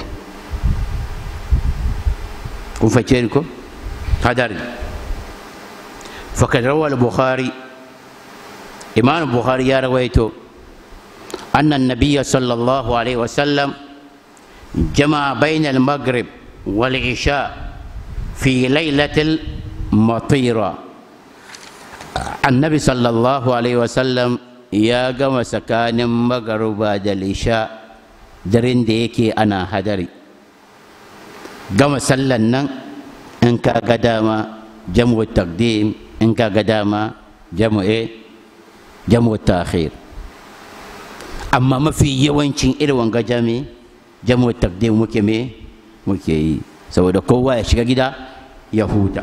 kun face ko hadari fakad rawal bukhari imam bukhari ya rawaito أن النبي صلى الله عليه وسلم جمع بين المغرب والعشاء في ليلة المطيرة النبي صلى الله عليه وسلم يا جمع سكان مغرب العشاء درين ديكي أنا هدري جمع سلنا إنك قداما جمع التقديم إنك قداما جمع إيه جمع التأخير amma mafi yawancin irin wanga jami jamu takdim muke me muke yi saboda kowa ya shiga gida ya huta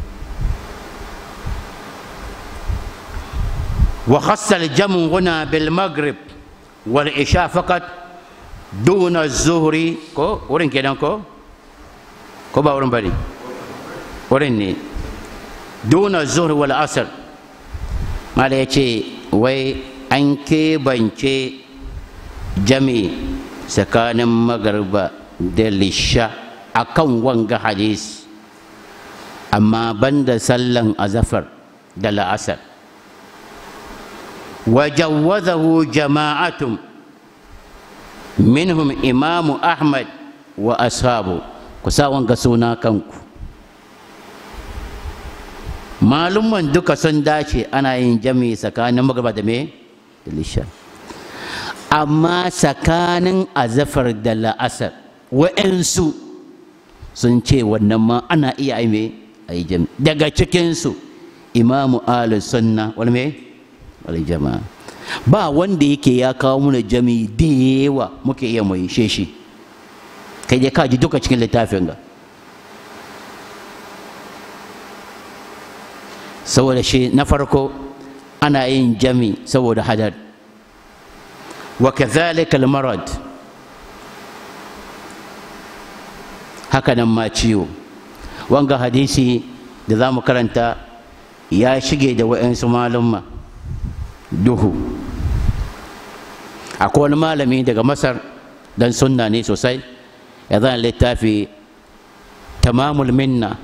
wa khassa al-jamu huna bil maghrib wal isha faqat duna zuhri ko wurin kenan ko ko ba wurin bane wurin ne duna zuhri wal asr mala yace wai an keɓance jami tsakanin magarba da lisha a kan wanga hadis amma banda sallan azafar da la'asar wajawwazahu jama'atun minhum imamu ahmad wa ashabu ku sa wanga suna kanku malumman duka sun dace ana yin jami tsakanin magarba da me da lisha amma tsakanin azafar da la'asar wa'yansu sun ce wannan ma ana iya aime a yi jami daga cikinsu imamu ali sunna wani me wani jama'a ba wanda yake ya kawo muna jami da yawa muke iya mai sheshi kai dai ka ji duka cikin littafin ga saboda shi na farko ana yin jami saboda hadar وكذلك المرض hakanan ma ciwo wanga hadisi da za mu karanta ya shige da wa'yansu malumma duhu akwai wani malami daga masar dan sunna ne sosai ya zana littafi tamamul minna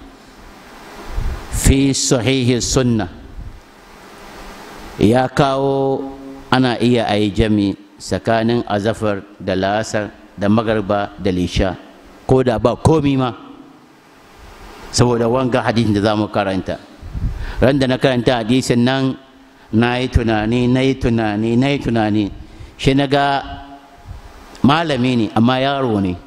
fi sahihi sunna ya kawo ana iya a yi jami tsakanin azafar da lasar da magarba da lisha ko da ba komi ma saboda wanga hadisin da za mu karanta ran da na karanta hadisin nan na yi tunani na yi tunani na yi tunani shi na ga malami ne amma yaro ne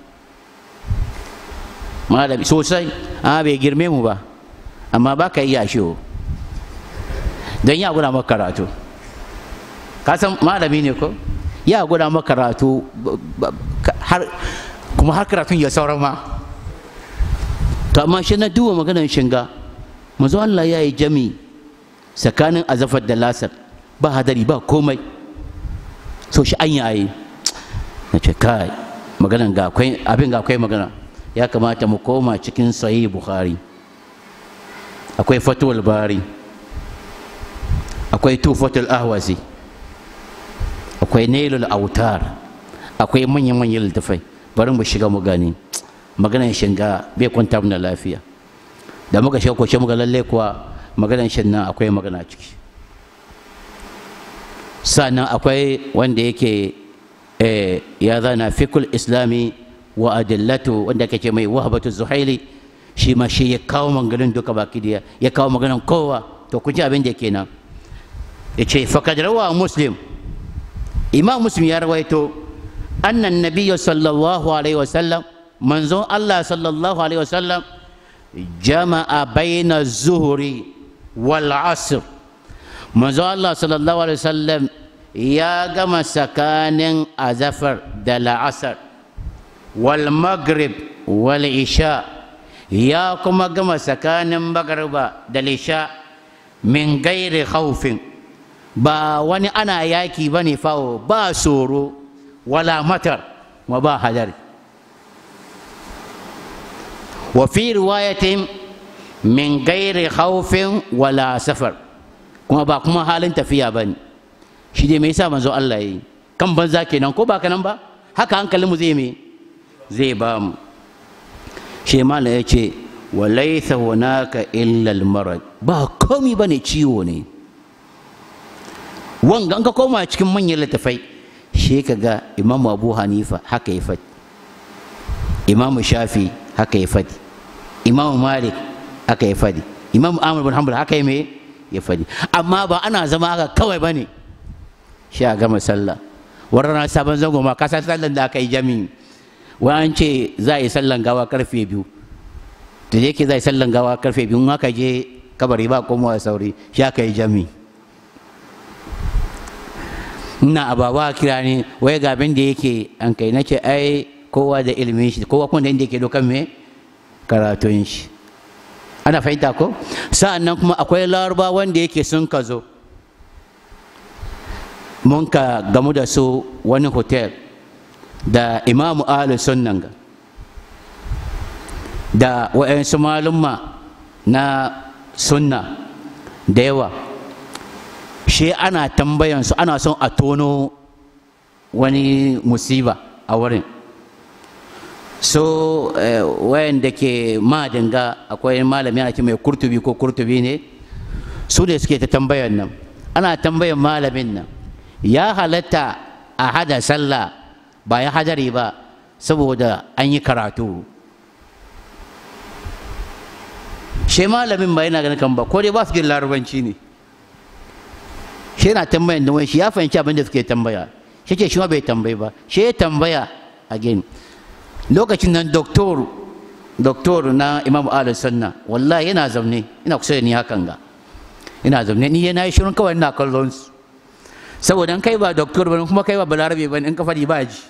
malami sosai a bai girme mu ba amma ba ka iya shi don ya guna maka karatu ka san malami ne ko ya gwada maka karatu har kuma har karatun ya sauran ma to amma shi na duba maganar shinga manzo Allah ya yi jami tsakanin azafar da lasar ba hadari ba komai so shi an yayi na ce kai maganan ga akwai abin ga akwai magana ya kamata mu koma cikin sahih bukhari akwai fatul bari akwai tufatul ahwazi akwai nailul autar akwai manyan-manyan littafai bari mu shiga mu gani maganan shinga bai kwanta mana lafiya da muka shiga kwace muka lalle kuwa maganan shin nan akwai magana ciki sannan akwai wanda yake ya zana fikul islami wa adillatu wanda ake ce mai wahabatu zuhaili shi ma shi ya kawo maganin duka baki da ya kawo maganin kowa to kun ji abin da yake nan ya ce fakad rawa muslim imam muslim ya rawaito annan nabiyyu sallallahu alaihi wasallam manzon Allah sallallahu alaihi wasallam jama'a baina zuhri wal asr manzo Allah sallallahu alaihi wasallam ya gama tsakanin azafar da la'asar wal maghrib wal isha ya kuma gama tsakanin magriba da lisha min gairi khawfin ba wani ana yaki ba ne fawo ba tsoro wala matar wa ba hadari wa fi riwayatin min gairi khawfin wala safar kuma ba kuma halin tafiya ba ne shi dai me yasa manzo Allah yi kan banza kenan ko ba kanan ba haka hankalin mu zai me zai ba mu shi mala ya ce wa laysa hunaka illa al-marad ba komai bane ciwo ne wanga an ka koma cikin manyan littafai shi ka ga imamu abu hanifa haka ya faɗi imamu shafi haka ya faɗi imamu malik haka ya faɗi imamu amur bin hanbal haka ya me ya faɗi amma ba ana zama haka kawai ba ne shi a gama sallah wannan sabon zango ma kasar sallan da aka yi jami'i wai an ce za a yi sallan gawa karfe biyu da yake za a yi sallan gawa karfe biyu in aka je kabari ba komowa sauri shi aka yi jami'i ina ababa kira ne wai ga abin da yake an kai nace ai kowa da ilimin shi kowa kuma da inda yake dokan me karatun shi ana fahimta ko sa'an nan kuma akwai laraba wanda yake sun ka zo mun ka gamu da su wani hotel da imamu ahlu sunnan ga da wa'yansu malumma na sunna da yawa shi ana tambayansu ana son a tono wani musiba a wurin so wayanda ke madinga akwai malami ana ce mai kurtubi ko kurtubi ne su ne suke ta tambayan nan ana tambayan malamin nan ya halatta a hada sallah ba ya hadari ba saboda an yi karatu shi malamin ba yana ganin kan ba ko dai ba su jin larabanci ne shi yana tambayan da wani shi ya fahimci abin da suke tambaya shi ce shi ma bai tambayi ba shi ya tambaya again lokacin nan doktor doktor na imam ali sunna wallahi yana zaune ina kusa da ni hakan ga ina zaune ni yana yi shirin kawai ina kallon su saboda kai ba doktor ba kuma kai ba balarabe ba in ka faɗi ba ji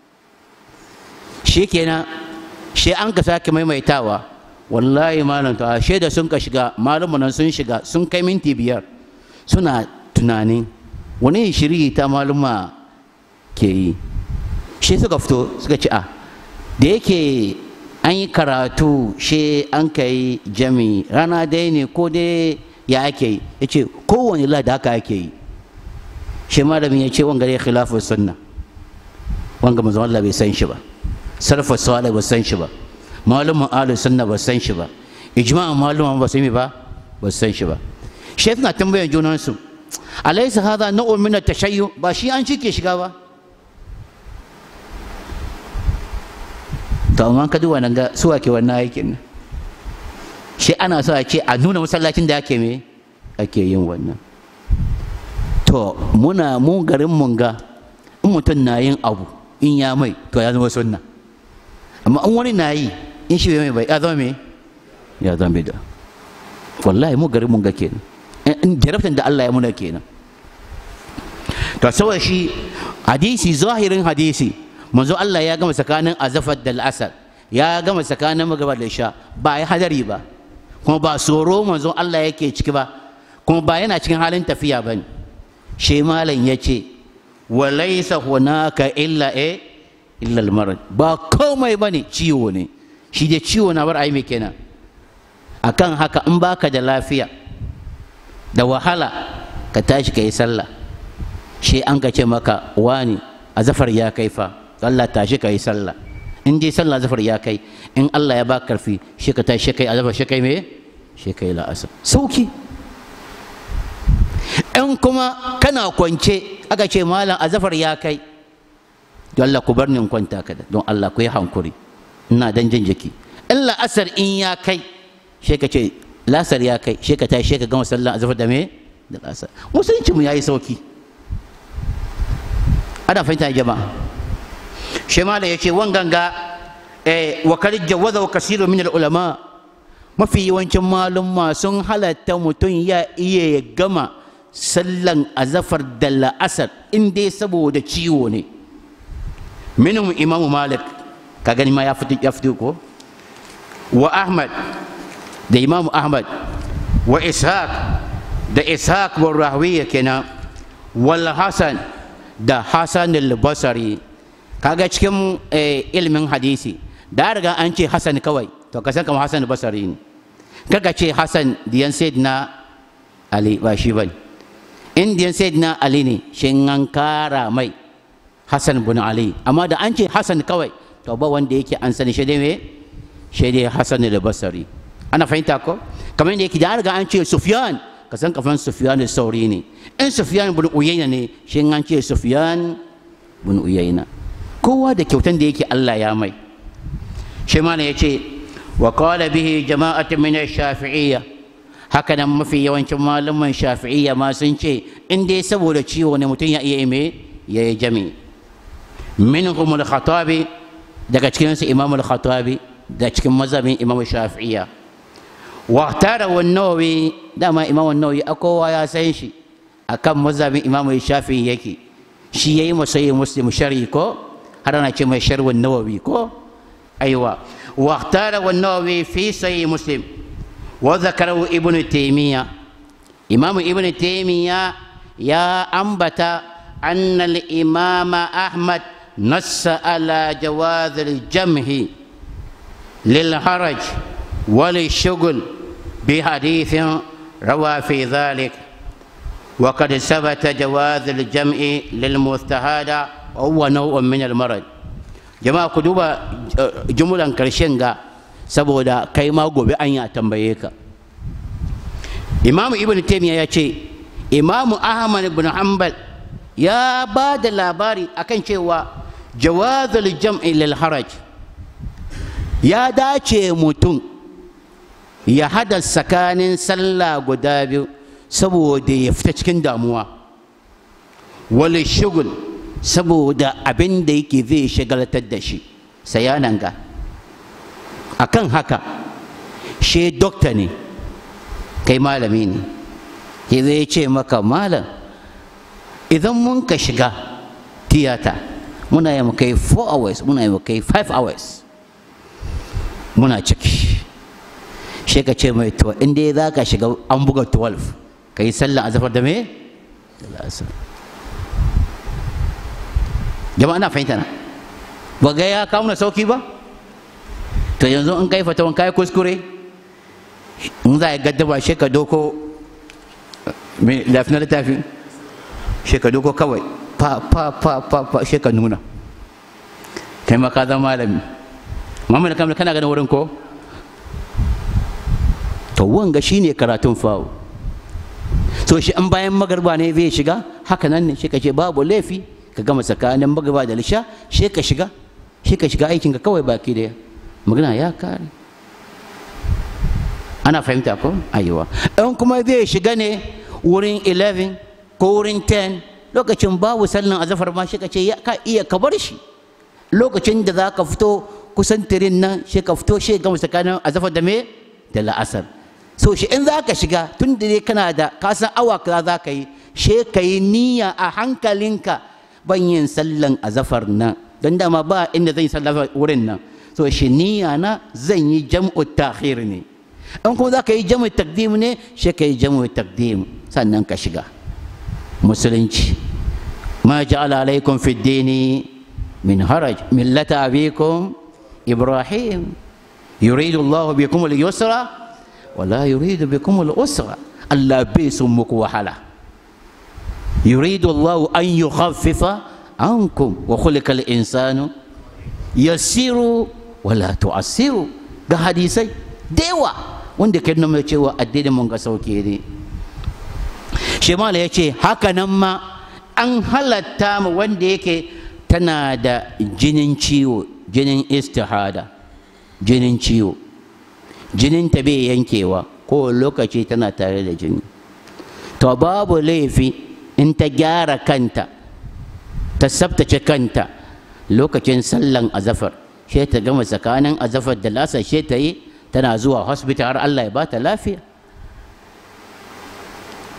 shi kenan shi an ka sake maimaitawa wallahi malam ta shaida sun ka shiga malamu nan sun shiga sun kai minti biyar suna tunanin wani shiri ta maluma ke yi shi suka fito suka ci a da yake an yi karatu shi an ka yi jami rana dai ne ko dai ya ake yi ya ce kowane lada haka ake yi shi malamin ya ce wanga dai khilafin sunna wanga manzon Allah bai san shi ba sarfa salih ba san shi ba malumin ahlus sunna ba san shi ba ijma'an malumin ba san ba ba san shi ba shi suna tambayan junansu alaysa hadha nau'un min at-tashayyu ba shi an cike shiga ba to amma ka duba nan ga su ake wannan aikin nan shi ana so a ce a nuna masallacin da ake me ake yin wannan to muna mu garin mun ga in mutum na yin abu in ya mai to ya zama sunna amma in wani na yi in shi bai mai bai ya zama me ya zama bida wallahi mu garin mun ga kenan in jarabtan da Allah ya muna kenan to saboda shi hadisi zahirin hadisi manzo Allah ya gama tsakanin azafar da al'asar ya gama tsakanin magaba da sha ba ya hadari ba kuma ba tsoro manzo Allah yake ciki ba kuma ba yana cikin halin tafiya ba ne shi malam ya ce wa laisa hunaka illa e illa almarad ba komai bane ciwo ne shi dai ciwo na bar ai me kenan akan haka in baka da lafiya da wahala ka tashi ka yi sallah shi an ka ce maka wani azafar ya kai fa Allah tashi ka yi sallah in dai sallah zafar ya kai in Allah ya ba karfi shi ka tashi kai azafar shi kai me shi kai la'asar sauki in kuma kana kwance aka ce malam azafar ya kai don Allah ku bar ni in kwanta kada don Allah ku yi hankuri ina dan jin jiki in la'asar in ya kai shi ka ce lasar ya kai shi ka tashi shi ka gama sallah azafar da me da lasar musulunci mu yayi sauki ana fahimta jama'a shi malam ya ce wanganga wa kar jawaza wa kasiru min ulama mafi yawancin malumma sun halatta mutum ya iya ya gama sallan azafar da la'asar in dai saboda ciwo ne minhum imamu malik ka gani ma ya fito ya fito ko wa ahmad da imamu ahmad wa ishaq da ishaq wa rahwiya kenan wal hasan da hasan al-basri kaga cikin ilimin hadisi da riga an ce hasan kawai to ka san kamar hasan al-basri ne kaga ce hasan diyan sayyidina ali ba shi bane in diyan sayyidina ali ne shin an kara mai hasan bin ali amma da an ce hasan kawai to ba wanda yake an sani shi dai me shi dai hasan al-basri ana fahimta ko kamar yadda yake da riga an ce sufyan ka san kafan sufyan sauri ne in sufyan bin uyayna ne shi an ce sufyan bin uyayna kowa da kyautan da yake Allah ya mai shi ma ne yace wa qala bihi jama'atun min ash-shafi'iyya haka nan mafi yawancin malaman shafi'iyya ma sun ce in dai saboda ciwo ne mutum ya iya me ya yi jami minhum al-khatabi daga cikin su imam al-khatabi da cikin mazhabin imam shafi'iyya واختار والنووي دama imam النووي akowa ya san shi akan mazhabin imam shafi'i yake shi yayi masayi muslim shari ko har ana ce mai sharwun nawawi ko aiwa واختار والنووي في صحيح مسلم وذكره ابن تيمية إمام ابن تيمية يا أنبت أن الإمام أحمد نص على جواز الجمع للحرج وللشغل بحديث روى في ذلك وقد ثبت جواز الجمع للمستهادة وهو نوع من المرض jama'a ku duba jumlan karshen ga saboda kai ma gobe an ya tambaye ka imamu ibn taymiya ya ce imamu ahmad ibn hanbal ya ba da labari akan cewa jawazul jam'i lil haraj ya dace mutum ya hada tsakanin sallah guda biyu saboda ya fita cikin damuwa wal shugul saboda abin da yake zai shagaltar da shi sayanan ga akan haka she dokta ne kai malami ne ke zai ce maka malam idan mun ka shiga tiyata muna yi kai 4 hours muna yi kai 5 hours muna ciki she ka ce mai to inda za ka shiga an buga 12 ka yi sallah a zafar da me? da jama'a na fahimta na ba ga ya kawo na sauki ba to yanzu in kai fatawan kai kuskure in za a gaddaba shi ka doko mai lafinar littafi shi ka doko kawai fa fa fa fa fa shi ka nuna kai ma ka zama malami Muhammad kamar kana ganin wurin ko to wanga shine karatun fawo so shi an bayan magarba ne zai shiga haka nan ne shi ka ce babu laifi ka gama tsakanin magaba da lisha shi ka shiga shi ka shiga aikinka kawai baki daya magana ya kare ana fahimta ko ayiwa in kuma zai shiga ne wurin 11 ko wurin 10 lokacin babu sallan azafar ma shi ka ce ka iya ka bar shi lokacin da za ka fito kusan tirin nan shi ka fito shi gama tsakanin azafar da me da la'asar so shi in za ka shiga tun da dai kana da kasan awa kaza za ka yi shi ka yi niyya a hankalinka ban yin sallan azafar nan don dama ba inda zan yi sallan wurin nan so shi niyya na zan yi jam'u takhir ne in kuma za ka yi jam'u takdim ne shi ka yi jam'u takdim sannan ka shiga musulunci ma ja'ala alaikum fi dini min haraj millata abikum ibrahim yuridu Allah bikum al-yusra wa la yuridu bikum al-usra Allah bai sun muku wahala يريد الله أن يخفف عنكم وخلق الإنسان يسير ولا تعسر ga hadisai da yawa wanda ke nuna cewa addinin mun ga sauke ne shemala ya ce haka nan ma an halatta mu wanda yake tana da jinin ciwo jinin istihada jinin ciwo jinin ta bai yankewa ko lokaci tana tare da jini to babu laifi in ta gyara kanta ta tsabtace kanta lokacin sallan azafar she ta gama tsakanin azafar da lasa she ta yi tana zuwa hospital har Allah ya ba ta lafiya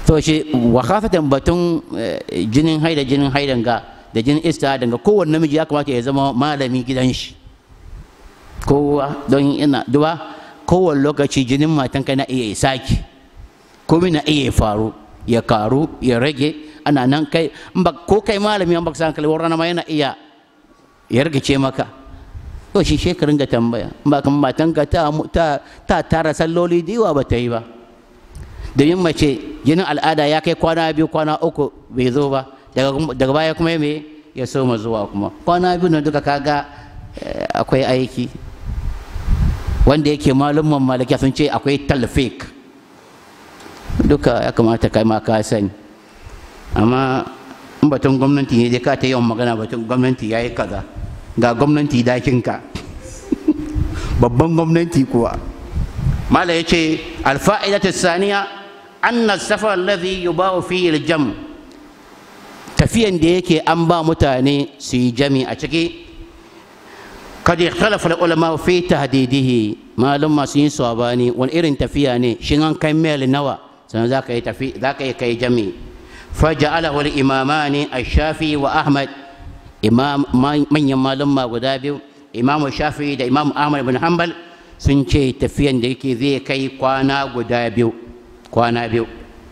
to shi wa khafatan batun jinin haida jinin haidan ga da jinin ista daga kowanne namiji ya kamata ya zama malami gidan shi kowa don ina duba kowane lokaci jinin matanka na iya saki komai na iya faru ya karu ya rage ana nan kai ko kai malami an baka san kalwar rana ma yana iya ya rigice maka to shi shekarun ga tambaya ba kan matanka ta ta tara salloli diwa ba ta yi ba domin mace jinin al'ada ya kai kwana biyu kwana uku bai zo ba daga baya kuma me ya soma zuwa kuma kwana biyu na duka kaga akwai aiki wanda yake malumman malakiya sun ce akwai talfik duka ya kamata kai ma ka sani amma in batun gwamnati ne dai ka ta yawan magana batun gwamnati ya yi kaza ga gwamnati dakinka babban gwamnati kuwa mala ya ce alfa'idatu saniya anna safar alladhi yubahu fihi aljam tafiyan da yake an ba mutane su yi jami a ciki kad ikhtalafa ulama fi tahdidihi malum masu yin sabani wani irin tafiya ne shin an kai mil nawa sannan za ka yi tafi za ka yi kai jami faja'alahu al-imamani ash-shafi wa ahmad imam manyan malum guda biyu imam shafi da imam ahmad bin hanbal sun ce tafiyan da yake zai kai kwana guda biyu kwana biyu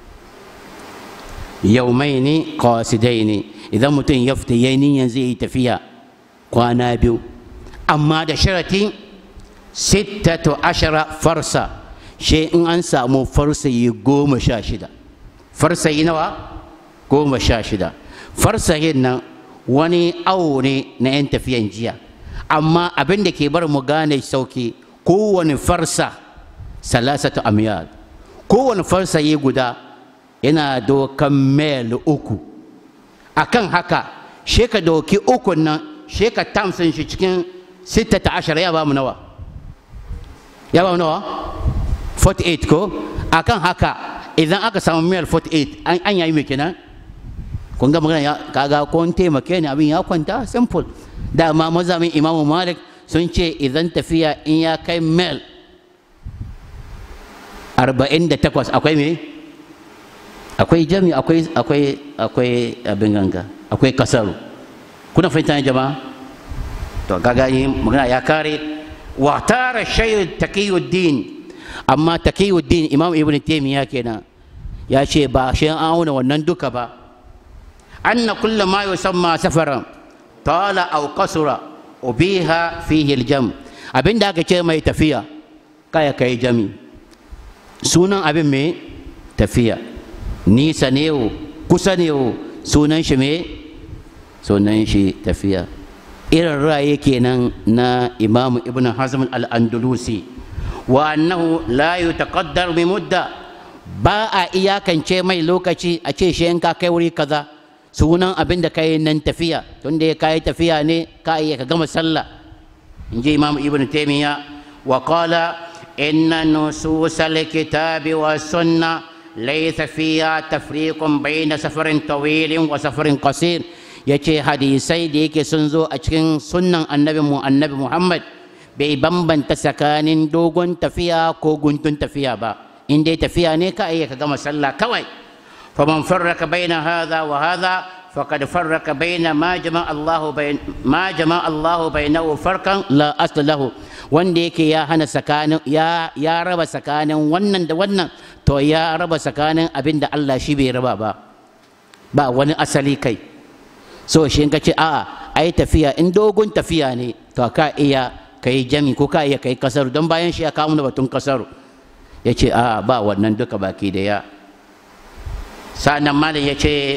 yaumai ne kawasidai ne idan mutum ya fita ya niyan zai yi tafiya kwana biyu amma da sharati sittatu ashara farsa shi in an samu farsayi goma sha shida farsayi nawa goma sha shida farsayin nan wani awo ne na 'yan tafiyan jiya amma abin da ke bar mu gane sauki kowane farsa salasatu amyal kowane farsayi guda yana dokan mil uku akan haka she ka doki ukun nan she ka tamsin shi cikin sittata ashara ya ba mu nawa ya ba mu nawa 48 ko akan haka idan aka samu mil 48 an yayi mai kenan kun ga magana ya kaga kun taimake ni abin ya kwanta simple dama mazamin imamu malik sun ce idan tafiya in ya kai mil 48 akwai me akwai jami akwai akwai akwai abin ganga akwai kasaru kuna fahimta ne jama'a to kaga yi magana ya kare wa tara shayu taqiyuddin amma taqiyuddin imam ibn taymiya kenan ya ce ba shi an auna wannan duka ba anna kullu ma yusamma safaran tala aw qasura ubiha fihi aljam abinda aka ce mai tafiya kaya kai jami sunan abin me tafiya nisa ne kusa ne sunan shi me sunan shi tafiya irin ra'ayi kenan na imamu ibn hazm al-andalusi wa annahu la yutaqaddar bi mudda ba a iyakance mai lokaci a ce shi in ka kai wuri kaza sunan abin da kai nan tafiya tunda ya kai tafiya ne ka iya ka gama sallah in ji imamu ibn taymiya wa qala inna nusus al-kitabi wa sunnah ليس فيها تفريق بين سفر طويل وسفر قصير yace hadisai da yake sun zo a cikin sunnan annabi mu annabi Muhammad bai bambanta tsakanin dogon tafiya ko guntun tafiya ba in dai tafiya ne ka iya ka gama sallah kawai faman farraka baina hadha wa hadha faqad farraka baina ma jama'a Allahu bain ma jama'a Allahu bainahu farkan la asla lahu wanda yake ya hana tsakanin ya ya raba tsakanin wannan da wannan to ya raba tsakanin abin da Allah shi bai raba ba ba wani asali kai so shi ka ce a'a ai tafiya in dogon tafiya ne to ka iya kai jami ko ka iya kai kasaru don bayan shi ya kawo da batun kasaru ya ce a'a ba wannan duka baki da ya sa'annan malam ya ce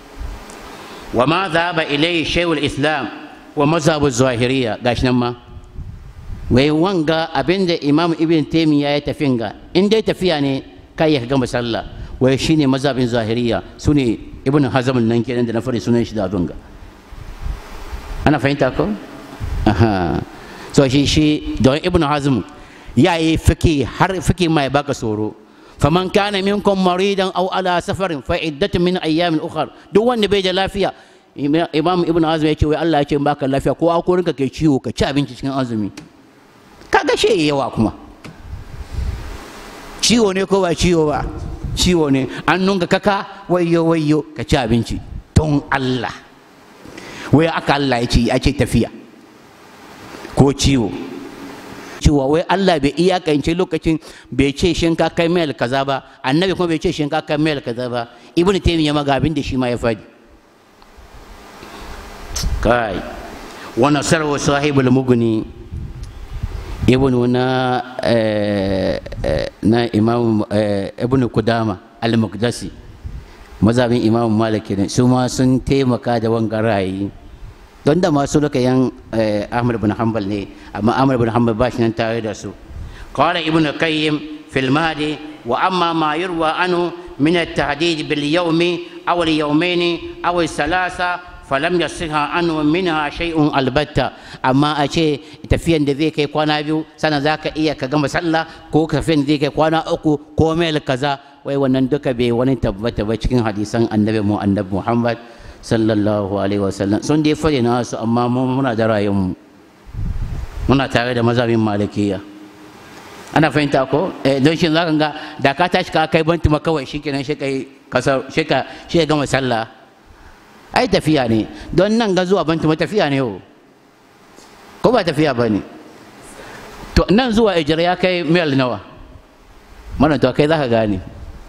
wa ma zaba ilai shaykhul islam wa mazhabu zahiriya gashi nan ma wai wanga abinda imam ibn taymiya ya tafin ga in dai tafiya ne kai ya gama sallah wai shine mazhabin zahiriya sune ibn hazm nan kenan da na fari sunan shi da dunga ana fahimta ko aha so shi shi don ibn hazm ya yi fiki har fiki mai baka tsoro faman kana minkum maridan aw ala safarin fa iddatu min ayyamin ukhra duk wanda bai da lafiya imam ibn hazm ya ce wai Allah ya ce baka lafiya ko akorinka kai ciwo ka ci abinci cikin azumi kaga shi yawa kuma ciwo ne ko ba ciwo ba ciwo ne an nunga kaka wayo wayo ka ci abinci don Allah wai aka Allah ya ce ya ce tafiya ko ciwo cewa wai Allah bai iyakance lokacin bai ce shin ka kai mail kaza ba annabi kuma bai ce shin ka kai mail kaza ba ibn taymiya ma ga abin da shi ma ya faɗi kai wa nasarwa sahibul mugni ibn na na imam ibn kudama al-muqdasi mazhabin imam malik ne su ma sun taimaka da wangan ra'ayi don da masu luka yan ahmad bin hanbal ne amma ahmad bin hanbal ba shi nan tare da su qala ibn qayyim fil mahdi wa amma ma yurwa anu min at-tahdid bil yawmi aw al yawmayn aw al thalatha falam yasiha anu minha shay'un albatta amma a ce tafiyan da zai kai kwana biyu sannan zaka iya ka gama sallah ko tafiyan da zai kai kwana uku ko mil kaza wai wannan duka bai wani tabbata ba cikin hadisan annabi mu annabi muhammad sallallahu alaihi wasallam sun dai fare na su amma muna da rayuwar muna tare da mazhabin malikiya ana fahimta ko eh don shi zaka ga da ka tashi ka kai bantuma kawai shikenan shi kai kasar shi ka shi gama sallah ai tafiya ne don nan ga zuwa bantuma tafiya ne yau ko ba tafiya ba ne to nan zuwa ijira ya kai mil nawa mana to kai zaka gane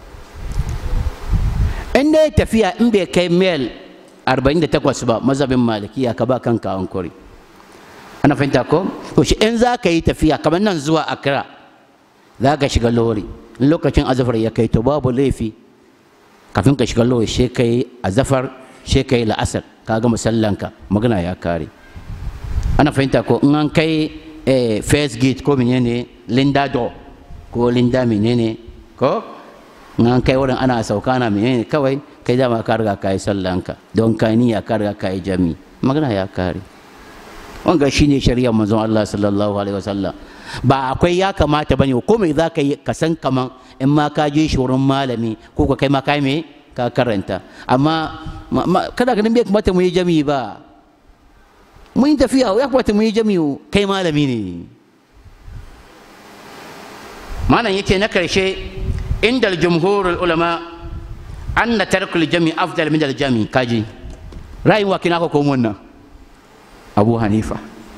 in dai tafiya in bai kai mil 48 ba mazhabin malikiya ka ba kanka hankuri ana fahimta ko to shi in za ka yi tafiya kamar nan zuwa akra za ka shiga lori in lokacin azafar ya kai to babu laifi kafin ka shiga lori shi kai azafar shi kai la'asar ka ga musallanka magana ya kare ana fahimta ko in an kai first gate ko menene linda do ko linda menene ko in an kai wurin ana sauka na menene kawai kai dama ka riga ka yi sallanka don ka niyya ka riga ka yi jami magana ya kare wanga shine shari'ar manzon Allah sallallahu alaihi wasallam ba akwai ya kamata bane ko me za ka yi ka san kaman in ma ka je shi wurin malami ko ka kai ma kai me ka karanta amma kada ganin bai kamata mu yi jami ba mun yi tafiya ya kamata mu yi jami kai malami ne malam yake na karshe inda jumhurul ulama anna tarkul jami afdal min al jami kaji rayuwa kina ko ko wannan abu hanifa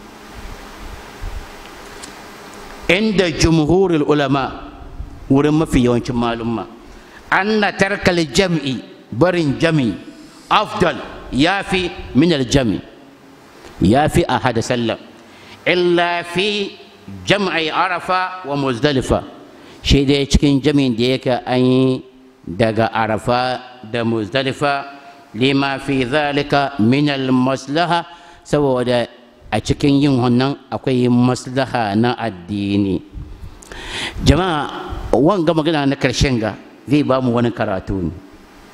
inda jumhurul ulama wurin mafi yawancin malumma anna tarkal jam'i barin jami afdal yafi min al jami yafi a hada sallam illa fi jam'i arafa wa muzdalifa shi dai cikin jami'in da yake an yi daga arafa da muzdalifa lima fi zalika min al maslaha saboda a cikin yin wannan akwai maslaha na addini jama'a wanga magana na karshen ga zai ba mu wani karatu ne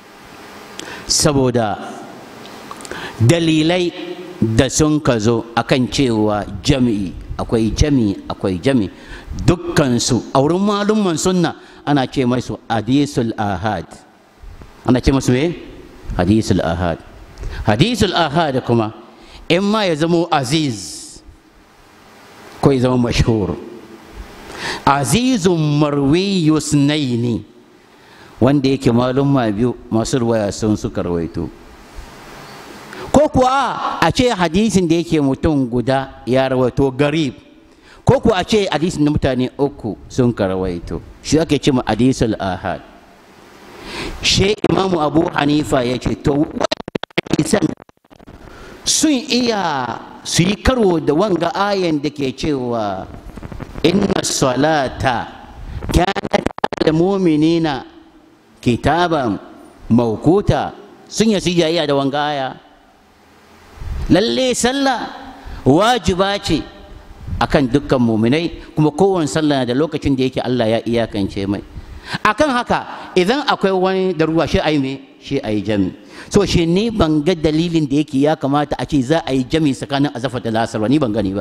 saboda dalilai da sun ka zo akan cewa jami'i akwai jami'i akwai jami'i dukkansu a wurin malumman sunna ana ce masu hadisul ahad ana ce masu me hadisul ahad hadisul ahad kuma in ma ya zamo aziz ko ya zama mashhur azizun marwiyu sunaini wanda yake malumma biyu masu ruwaya sun suka rawaito ko kuwa a ce hadisin da yake mutum guda ya rawaito garib ko kuwa a ce hadisin da mutane uku sun ka rawaito shi ake ce ma hadisul ahad shi imamu abu hanifa ya ce to hadisan sun iya su yi karo da wanga ayan da ke cewa inna salata kanat al mu'minina kitaban mawquta sun yi sijayya da wanga aya lalle sallah wajiba ce akan dukkan muminai kuma kowane sallah da lokacin da yake Allah ya iyakance mai akan haka idan akwai wani da ruwa shi ayi me shi ayi jami so shi ni ban ga dalilin da yake ya kamata a ce za a yi jami tsakanin azafa da lasar ni ban gani ba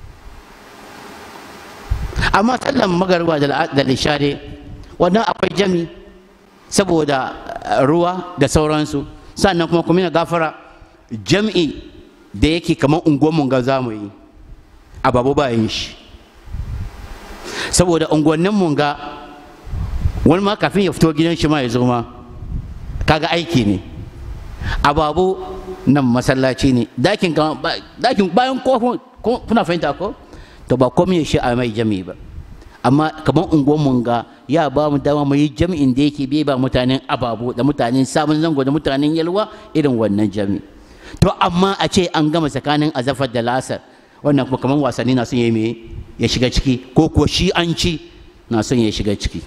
amma sallan magarba da lishade wannan akwai jami saboda ruwa da sauransu sannan kuma kuma gafara jam'i da yake kamar unguwanmu ga za mu yi a babu bayan shi saboda unguwannin mun ga wani ma kafin ya fito gidan shi ma ya zo ma kaga aiki ne ababu nan masallaci ne dakin dakin bayan ko kuna fahimta ko to ba komai shi a mai jami ba amma kamar unguwar mun ga ya ba mu dama mu yi jami'in da yake bai ba mutanen ababu da mutanen sabon zango da mutanen yalwa irin wannan jami to amma a ce an gama tsakanin azafar da lasar wannan kuma kamar wasanni na son ya me ya shiga ciki ko kuwa shi an ci na son ya shiga ciki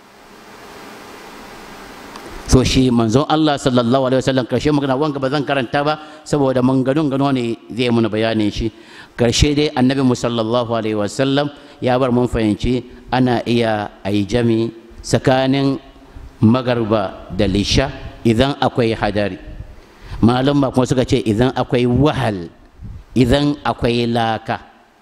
so shi manzon Allah sallallahu alaihi wasallam karshe magana wanga ba zan karanta ba saboda manganun gano ne zai muna bayanin shi karshe dai annabi mu sallallahu alaihi wasallam ya bar mun fahimci ana iya ayi jami tsakanin magarba da lisha idan akwai hadari malum ba kuma suka ce idan akwai wahal idan akwai laka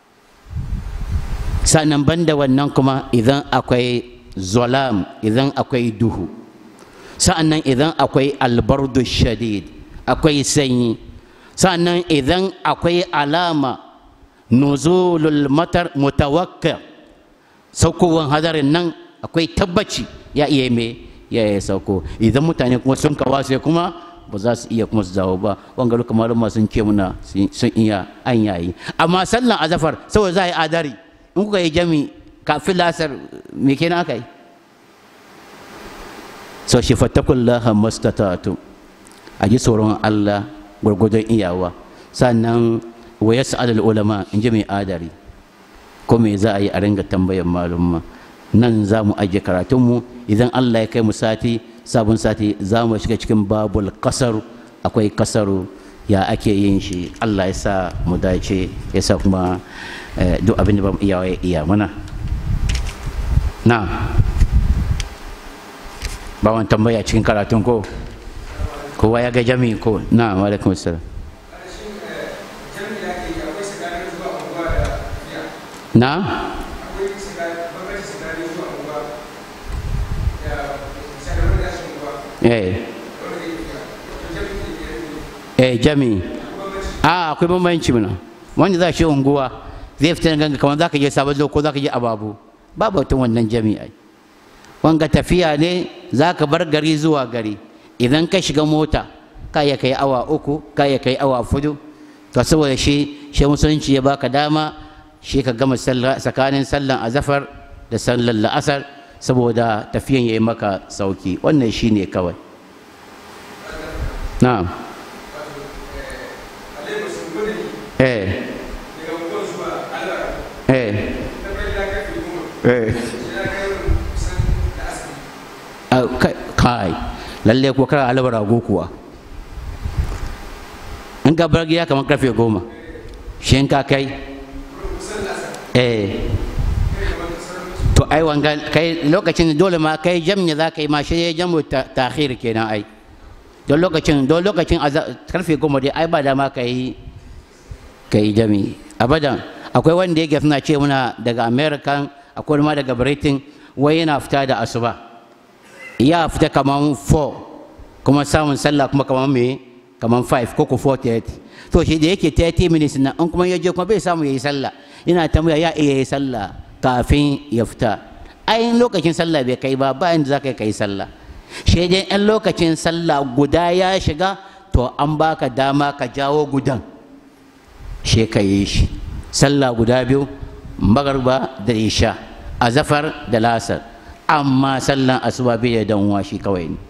sannan banda wannan kuma idan akwai zolam idan akwai duhu sa'annan idan akwai albardu shadid akwai sanyi sa'annan idan akwai alama nuzulul matar mutawakka saukowar hadarin nan akwai tabbaci ya iya me ya yi sauko idan mutane kuma sun kawase kuma ba za su iya kuma su dawo ba wanga duka malama sun ce muna sun iya an yayi amma sallan azafar saboda za a yi adari in kuka yi jami kafin lasar me kenan aka yi so shi fattakullaha mastata'tu a ji tsoron Allah gwargwadon iyawa sannan wa yas'al ulama in ji mai adari ko me za a yi a ringa tambayan malumma nan za mu ajiye karatunmu idan Allah ya kai mu sati sabon sati za mu shiga cikin babul kasar akwai kasaru ya ake yin shi Allah ya sa mu dace ya sa kuma duk abin da ba mu iya iya mana na ba wani tambaya cikin karatun ko kowa ya ga jami'i ko na alaikum assalam na eh eh jami'i a akwai bambanci mana wanda za shi unguwa zai fita ganga kamar za ka je sabon ko za ka je ababu babu wata wannan jami'ai wanga tafiya ne za ka bar gari zuwa gari idan ka shiga mota ka ya kai awa uku ka ya kai awa fudu to saboda shi shi musulunci ya baka dama shi ka gama tsakanin sallan azafar da sallan la'asar saboda tafiyan ya yi maka sauki wannan shi ne kawai na'am eh eh eh kai lalle ko kara alabar rago kuwa in ka bar gida kamar karfe goma shi in ka kai eh to ai wanga kai lokacin dole ma kai jamnya za ka yi ma shi ya jamu takhir kenan ai don lokacin don lokacin karfe goma dai ai ba da ma ka yi ka yi jami abadan akwai wanda yake suna ce muna daga american akwai ma daga britain wai yana fita da asuba ya fita kaman 4 kuma samun sallah kuma kaman me kaman 5 ko ko 4:30 to shi da yake 30 minutes na in kuma ya je kuma bai samu yayi sallah yana tambaya ya iya yi sallah kafin ya fita ayin lokacin sallah bai kai ba ba inda za ka kai sallah shi dai in lokacin sallah guda ya shiga to an baka dama ka jawo gudan shi ka yi shi sallah guda biyu magarba da isha azafar da lasar amma sallan asuba bai da danwa shi kawai ne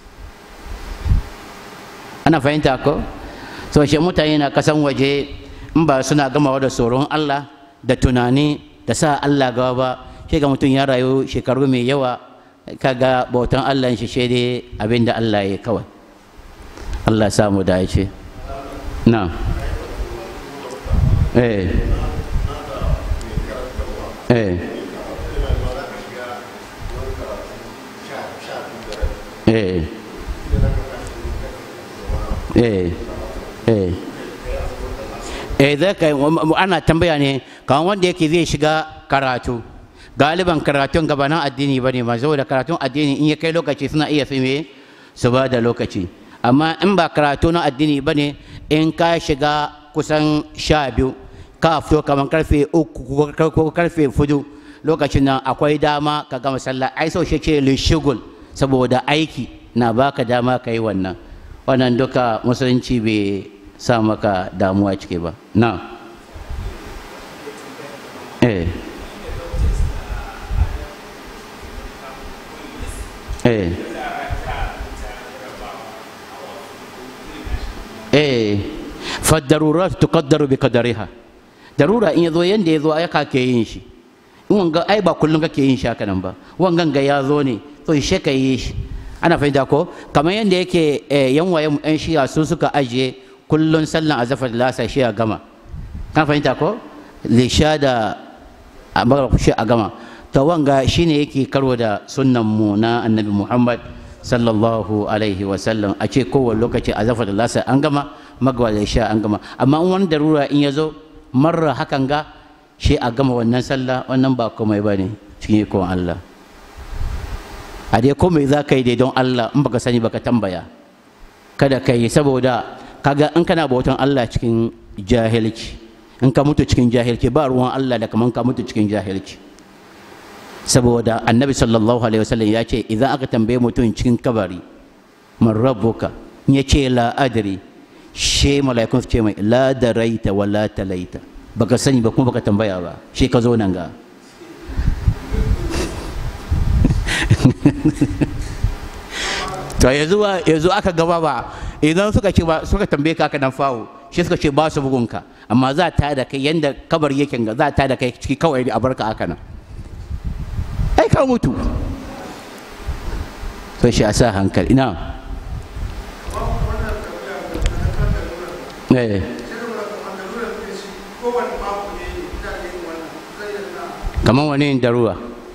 ana fahimta ko so shi mutane na kasan waje in ba suna gamawa da tsoron Allah da tunani da sa Allah gaba ba shi ga mutum ya rayu shekaru mai yawa kaga bautan Allah shi shi dai abin da Allah ya kawai Allah samu dace na eh eh eh eh eh eh zai kai ana tambaya ne kan wanda yake zai shiga karatu galiban karatun gabanin addini ba ne ma saboda karatun addini in ya kai lokaci suna iya fi me su ba da lokaci amma in ba karatu na addini ba ne in ka shiga kusan sha biyu ka fito kamar karfe uku ko karfe fudu lokacin nan akwai dama ka gama sallah ai so shi ce lishigul saboda aiki na baka dama ka yi wannan wannan duka musulunci bai sa maka damuwa ciki ba na eh eh eh faddarurat tuqaddaru bi qadariha darura in yazo yanda yazo ai ka ke yin shi in wanga ai ba kullun kake yin shi haka nan ba wangan ga yazo ne to shi ka yi shi ana fahimta ko kamar yanda yake yan waye yan shiya su suka ajiye kullun sallan azafar lasa shi a gama kan fahimta ko lisha da amara shi a gama to wanga shine yake karo da sunnan mu na annabi muhammad sallallahu alaihi wasallam a ce kowane lokaci a zafa da lasa an gama magwa da sha an gama amma in wani darura in ya zo marar hakan ga shi a gama wannan sallah wannan ba komai ba ne cikin ikon Allah a dai komai za ka yi dai don Allah in baka sani baka tambaya kada ka yi saboda kaga in kana bautan Allah cikin jahilci in ka mutu cikin jahilci ba ruwan Allah da kaman ka mutu cikin jahilci saboda annabi sallallahu alaihi wasallam ya ce idan aka tambaye mutum cikin kabari man rabbuka ya ce la adri she mala'ikun su ce mai la daraita wa la talaita baka sani ba kuma baka tambaya ba she ka zo nan ga to yanzu yanzu aka gaba ba idan suka ce ba suka tambaye ka aka nan fawo shi suka ce ba su bugunka amma za ta da kai yanda kabar yake ga za ta da kai ciki kawai a barka aka nan ai ka mutu to shi a sa hankali ina eh kamar wani daruwa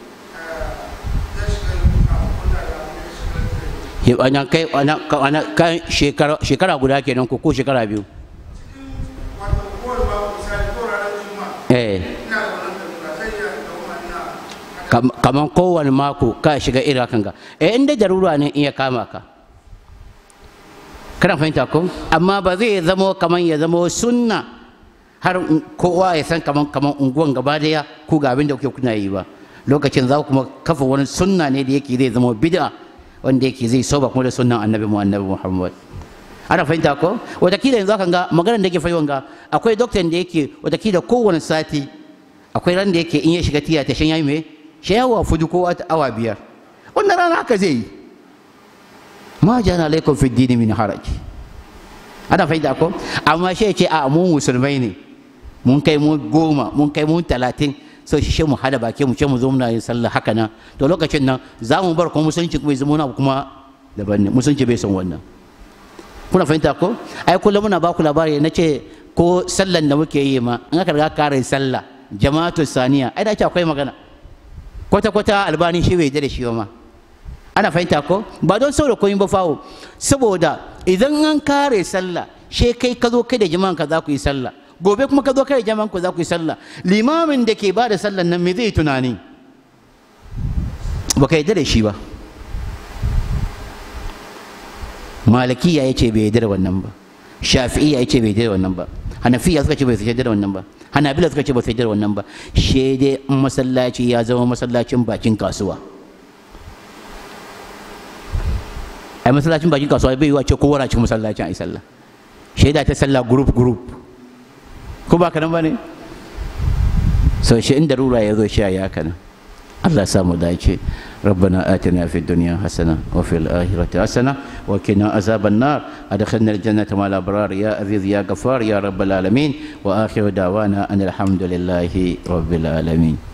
wannan kai kan shekara guda kenan ko ko shekara biyu eh kamar kowane mako ka shiga irin hakan ga eh inda darura ne in ya kama ka kana fahimta ko amma ba zai zamo kamar ya zamo sunna har kowa ya san kamar kamar unguwan gaba daya ku ga abin da kuke kuna yi ba lokacin za kuma kafa wani sunna ne da yake zai zama bid'a wanda yake zai soba kuma da sunnan annabi mu annabi Muhammad ana fahimta ko watakila yanzu kan ga maganar da yake fayi ga akwai doktan da yake watakila kowane sati akwai ran da yake in ya shiga tiya ta shan yayi me shi yawa fudu ko awa biyar wannan rana haka zai yi ma jana alaikum fi dini min haraj ana fahimta ko amma shi ya ce a mu musulmai ne mun kai mu goma mun kai mu talatin so shi shi mu hada baki mu ce mu zo muna yin sallah haka nan to lokacin nan za mu bar kuma musulunci kuma zama na kuma daban ne musulunci bai son wannan kuna fahimta ko ai kullum muna ba ku labari na ce ko sallan da muke yi ma in aka riga kare sallah jama'atu saniya ai da ce akwai magana kwata kwata albani shi bai da shi ma ana fahimta ko ba don saboda koyin ba fawo saboda idan an kare sallah she kai ka zo kai da jama'an ka za ku yi sallah gobe kuma ka zo kai da jama'an ku za ku yi sallah limamin da ke ba da sallan nan me zai tunani ba ka yarda da shi ba malikiya ya ce bai yarda da wannan ba shafi'iya ya ce bai yarda da wannan ba hanafiya suka ce bai yarda da wannan ba hanabila suka ce ba su yarda da wannan ba shi dai masallaci ya zama masallacin bakin kasuwa ai masallacin bakin kasuwa bai yiwa ce kowa na cikin masallacin ai sallah shaida ta sallah group group ko ba kanan bane so shi inda rura ya zo shi ya kana Allah ya samu dace ربنا آتنا في الدنيا حسنة وفي الآخرة حسنة وقنا عذاب النار أدخلنا الجنة مع الأبرار يا عزيز يا غفار يا رب العالمين وآخر دعوانا أن الحمد لله رب العالمين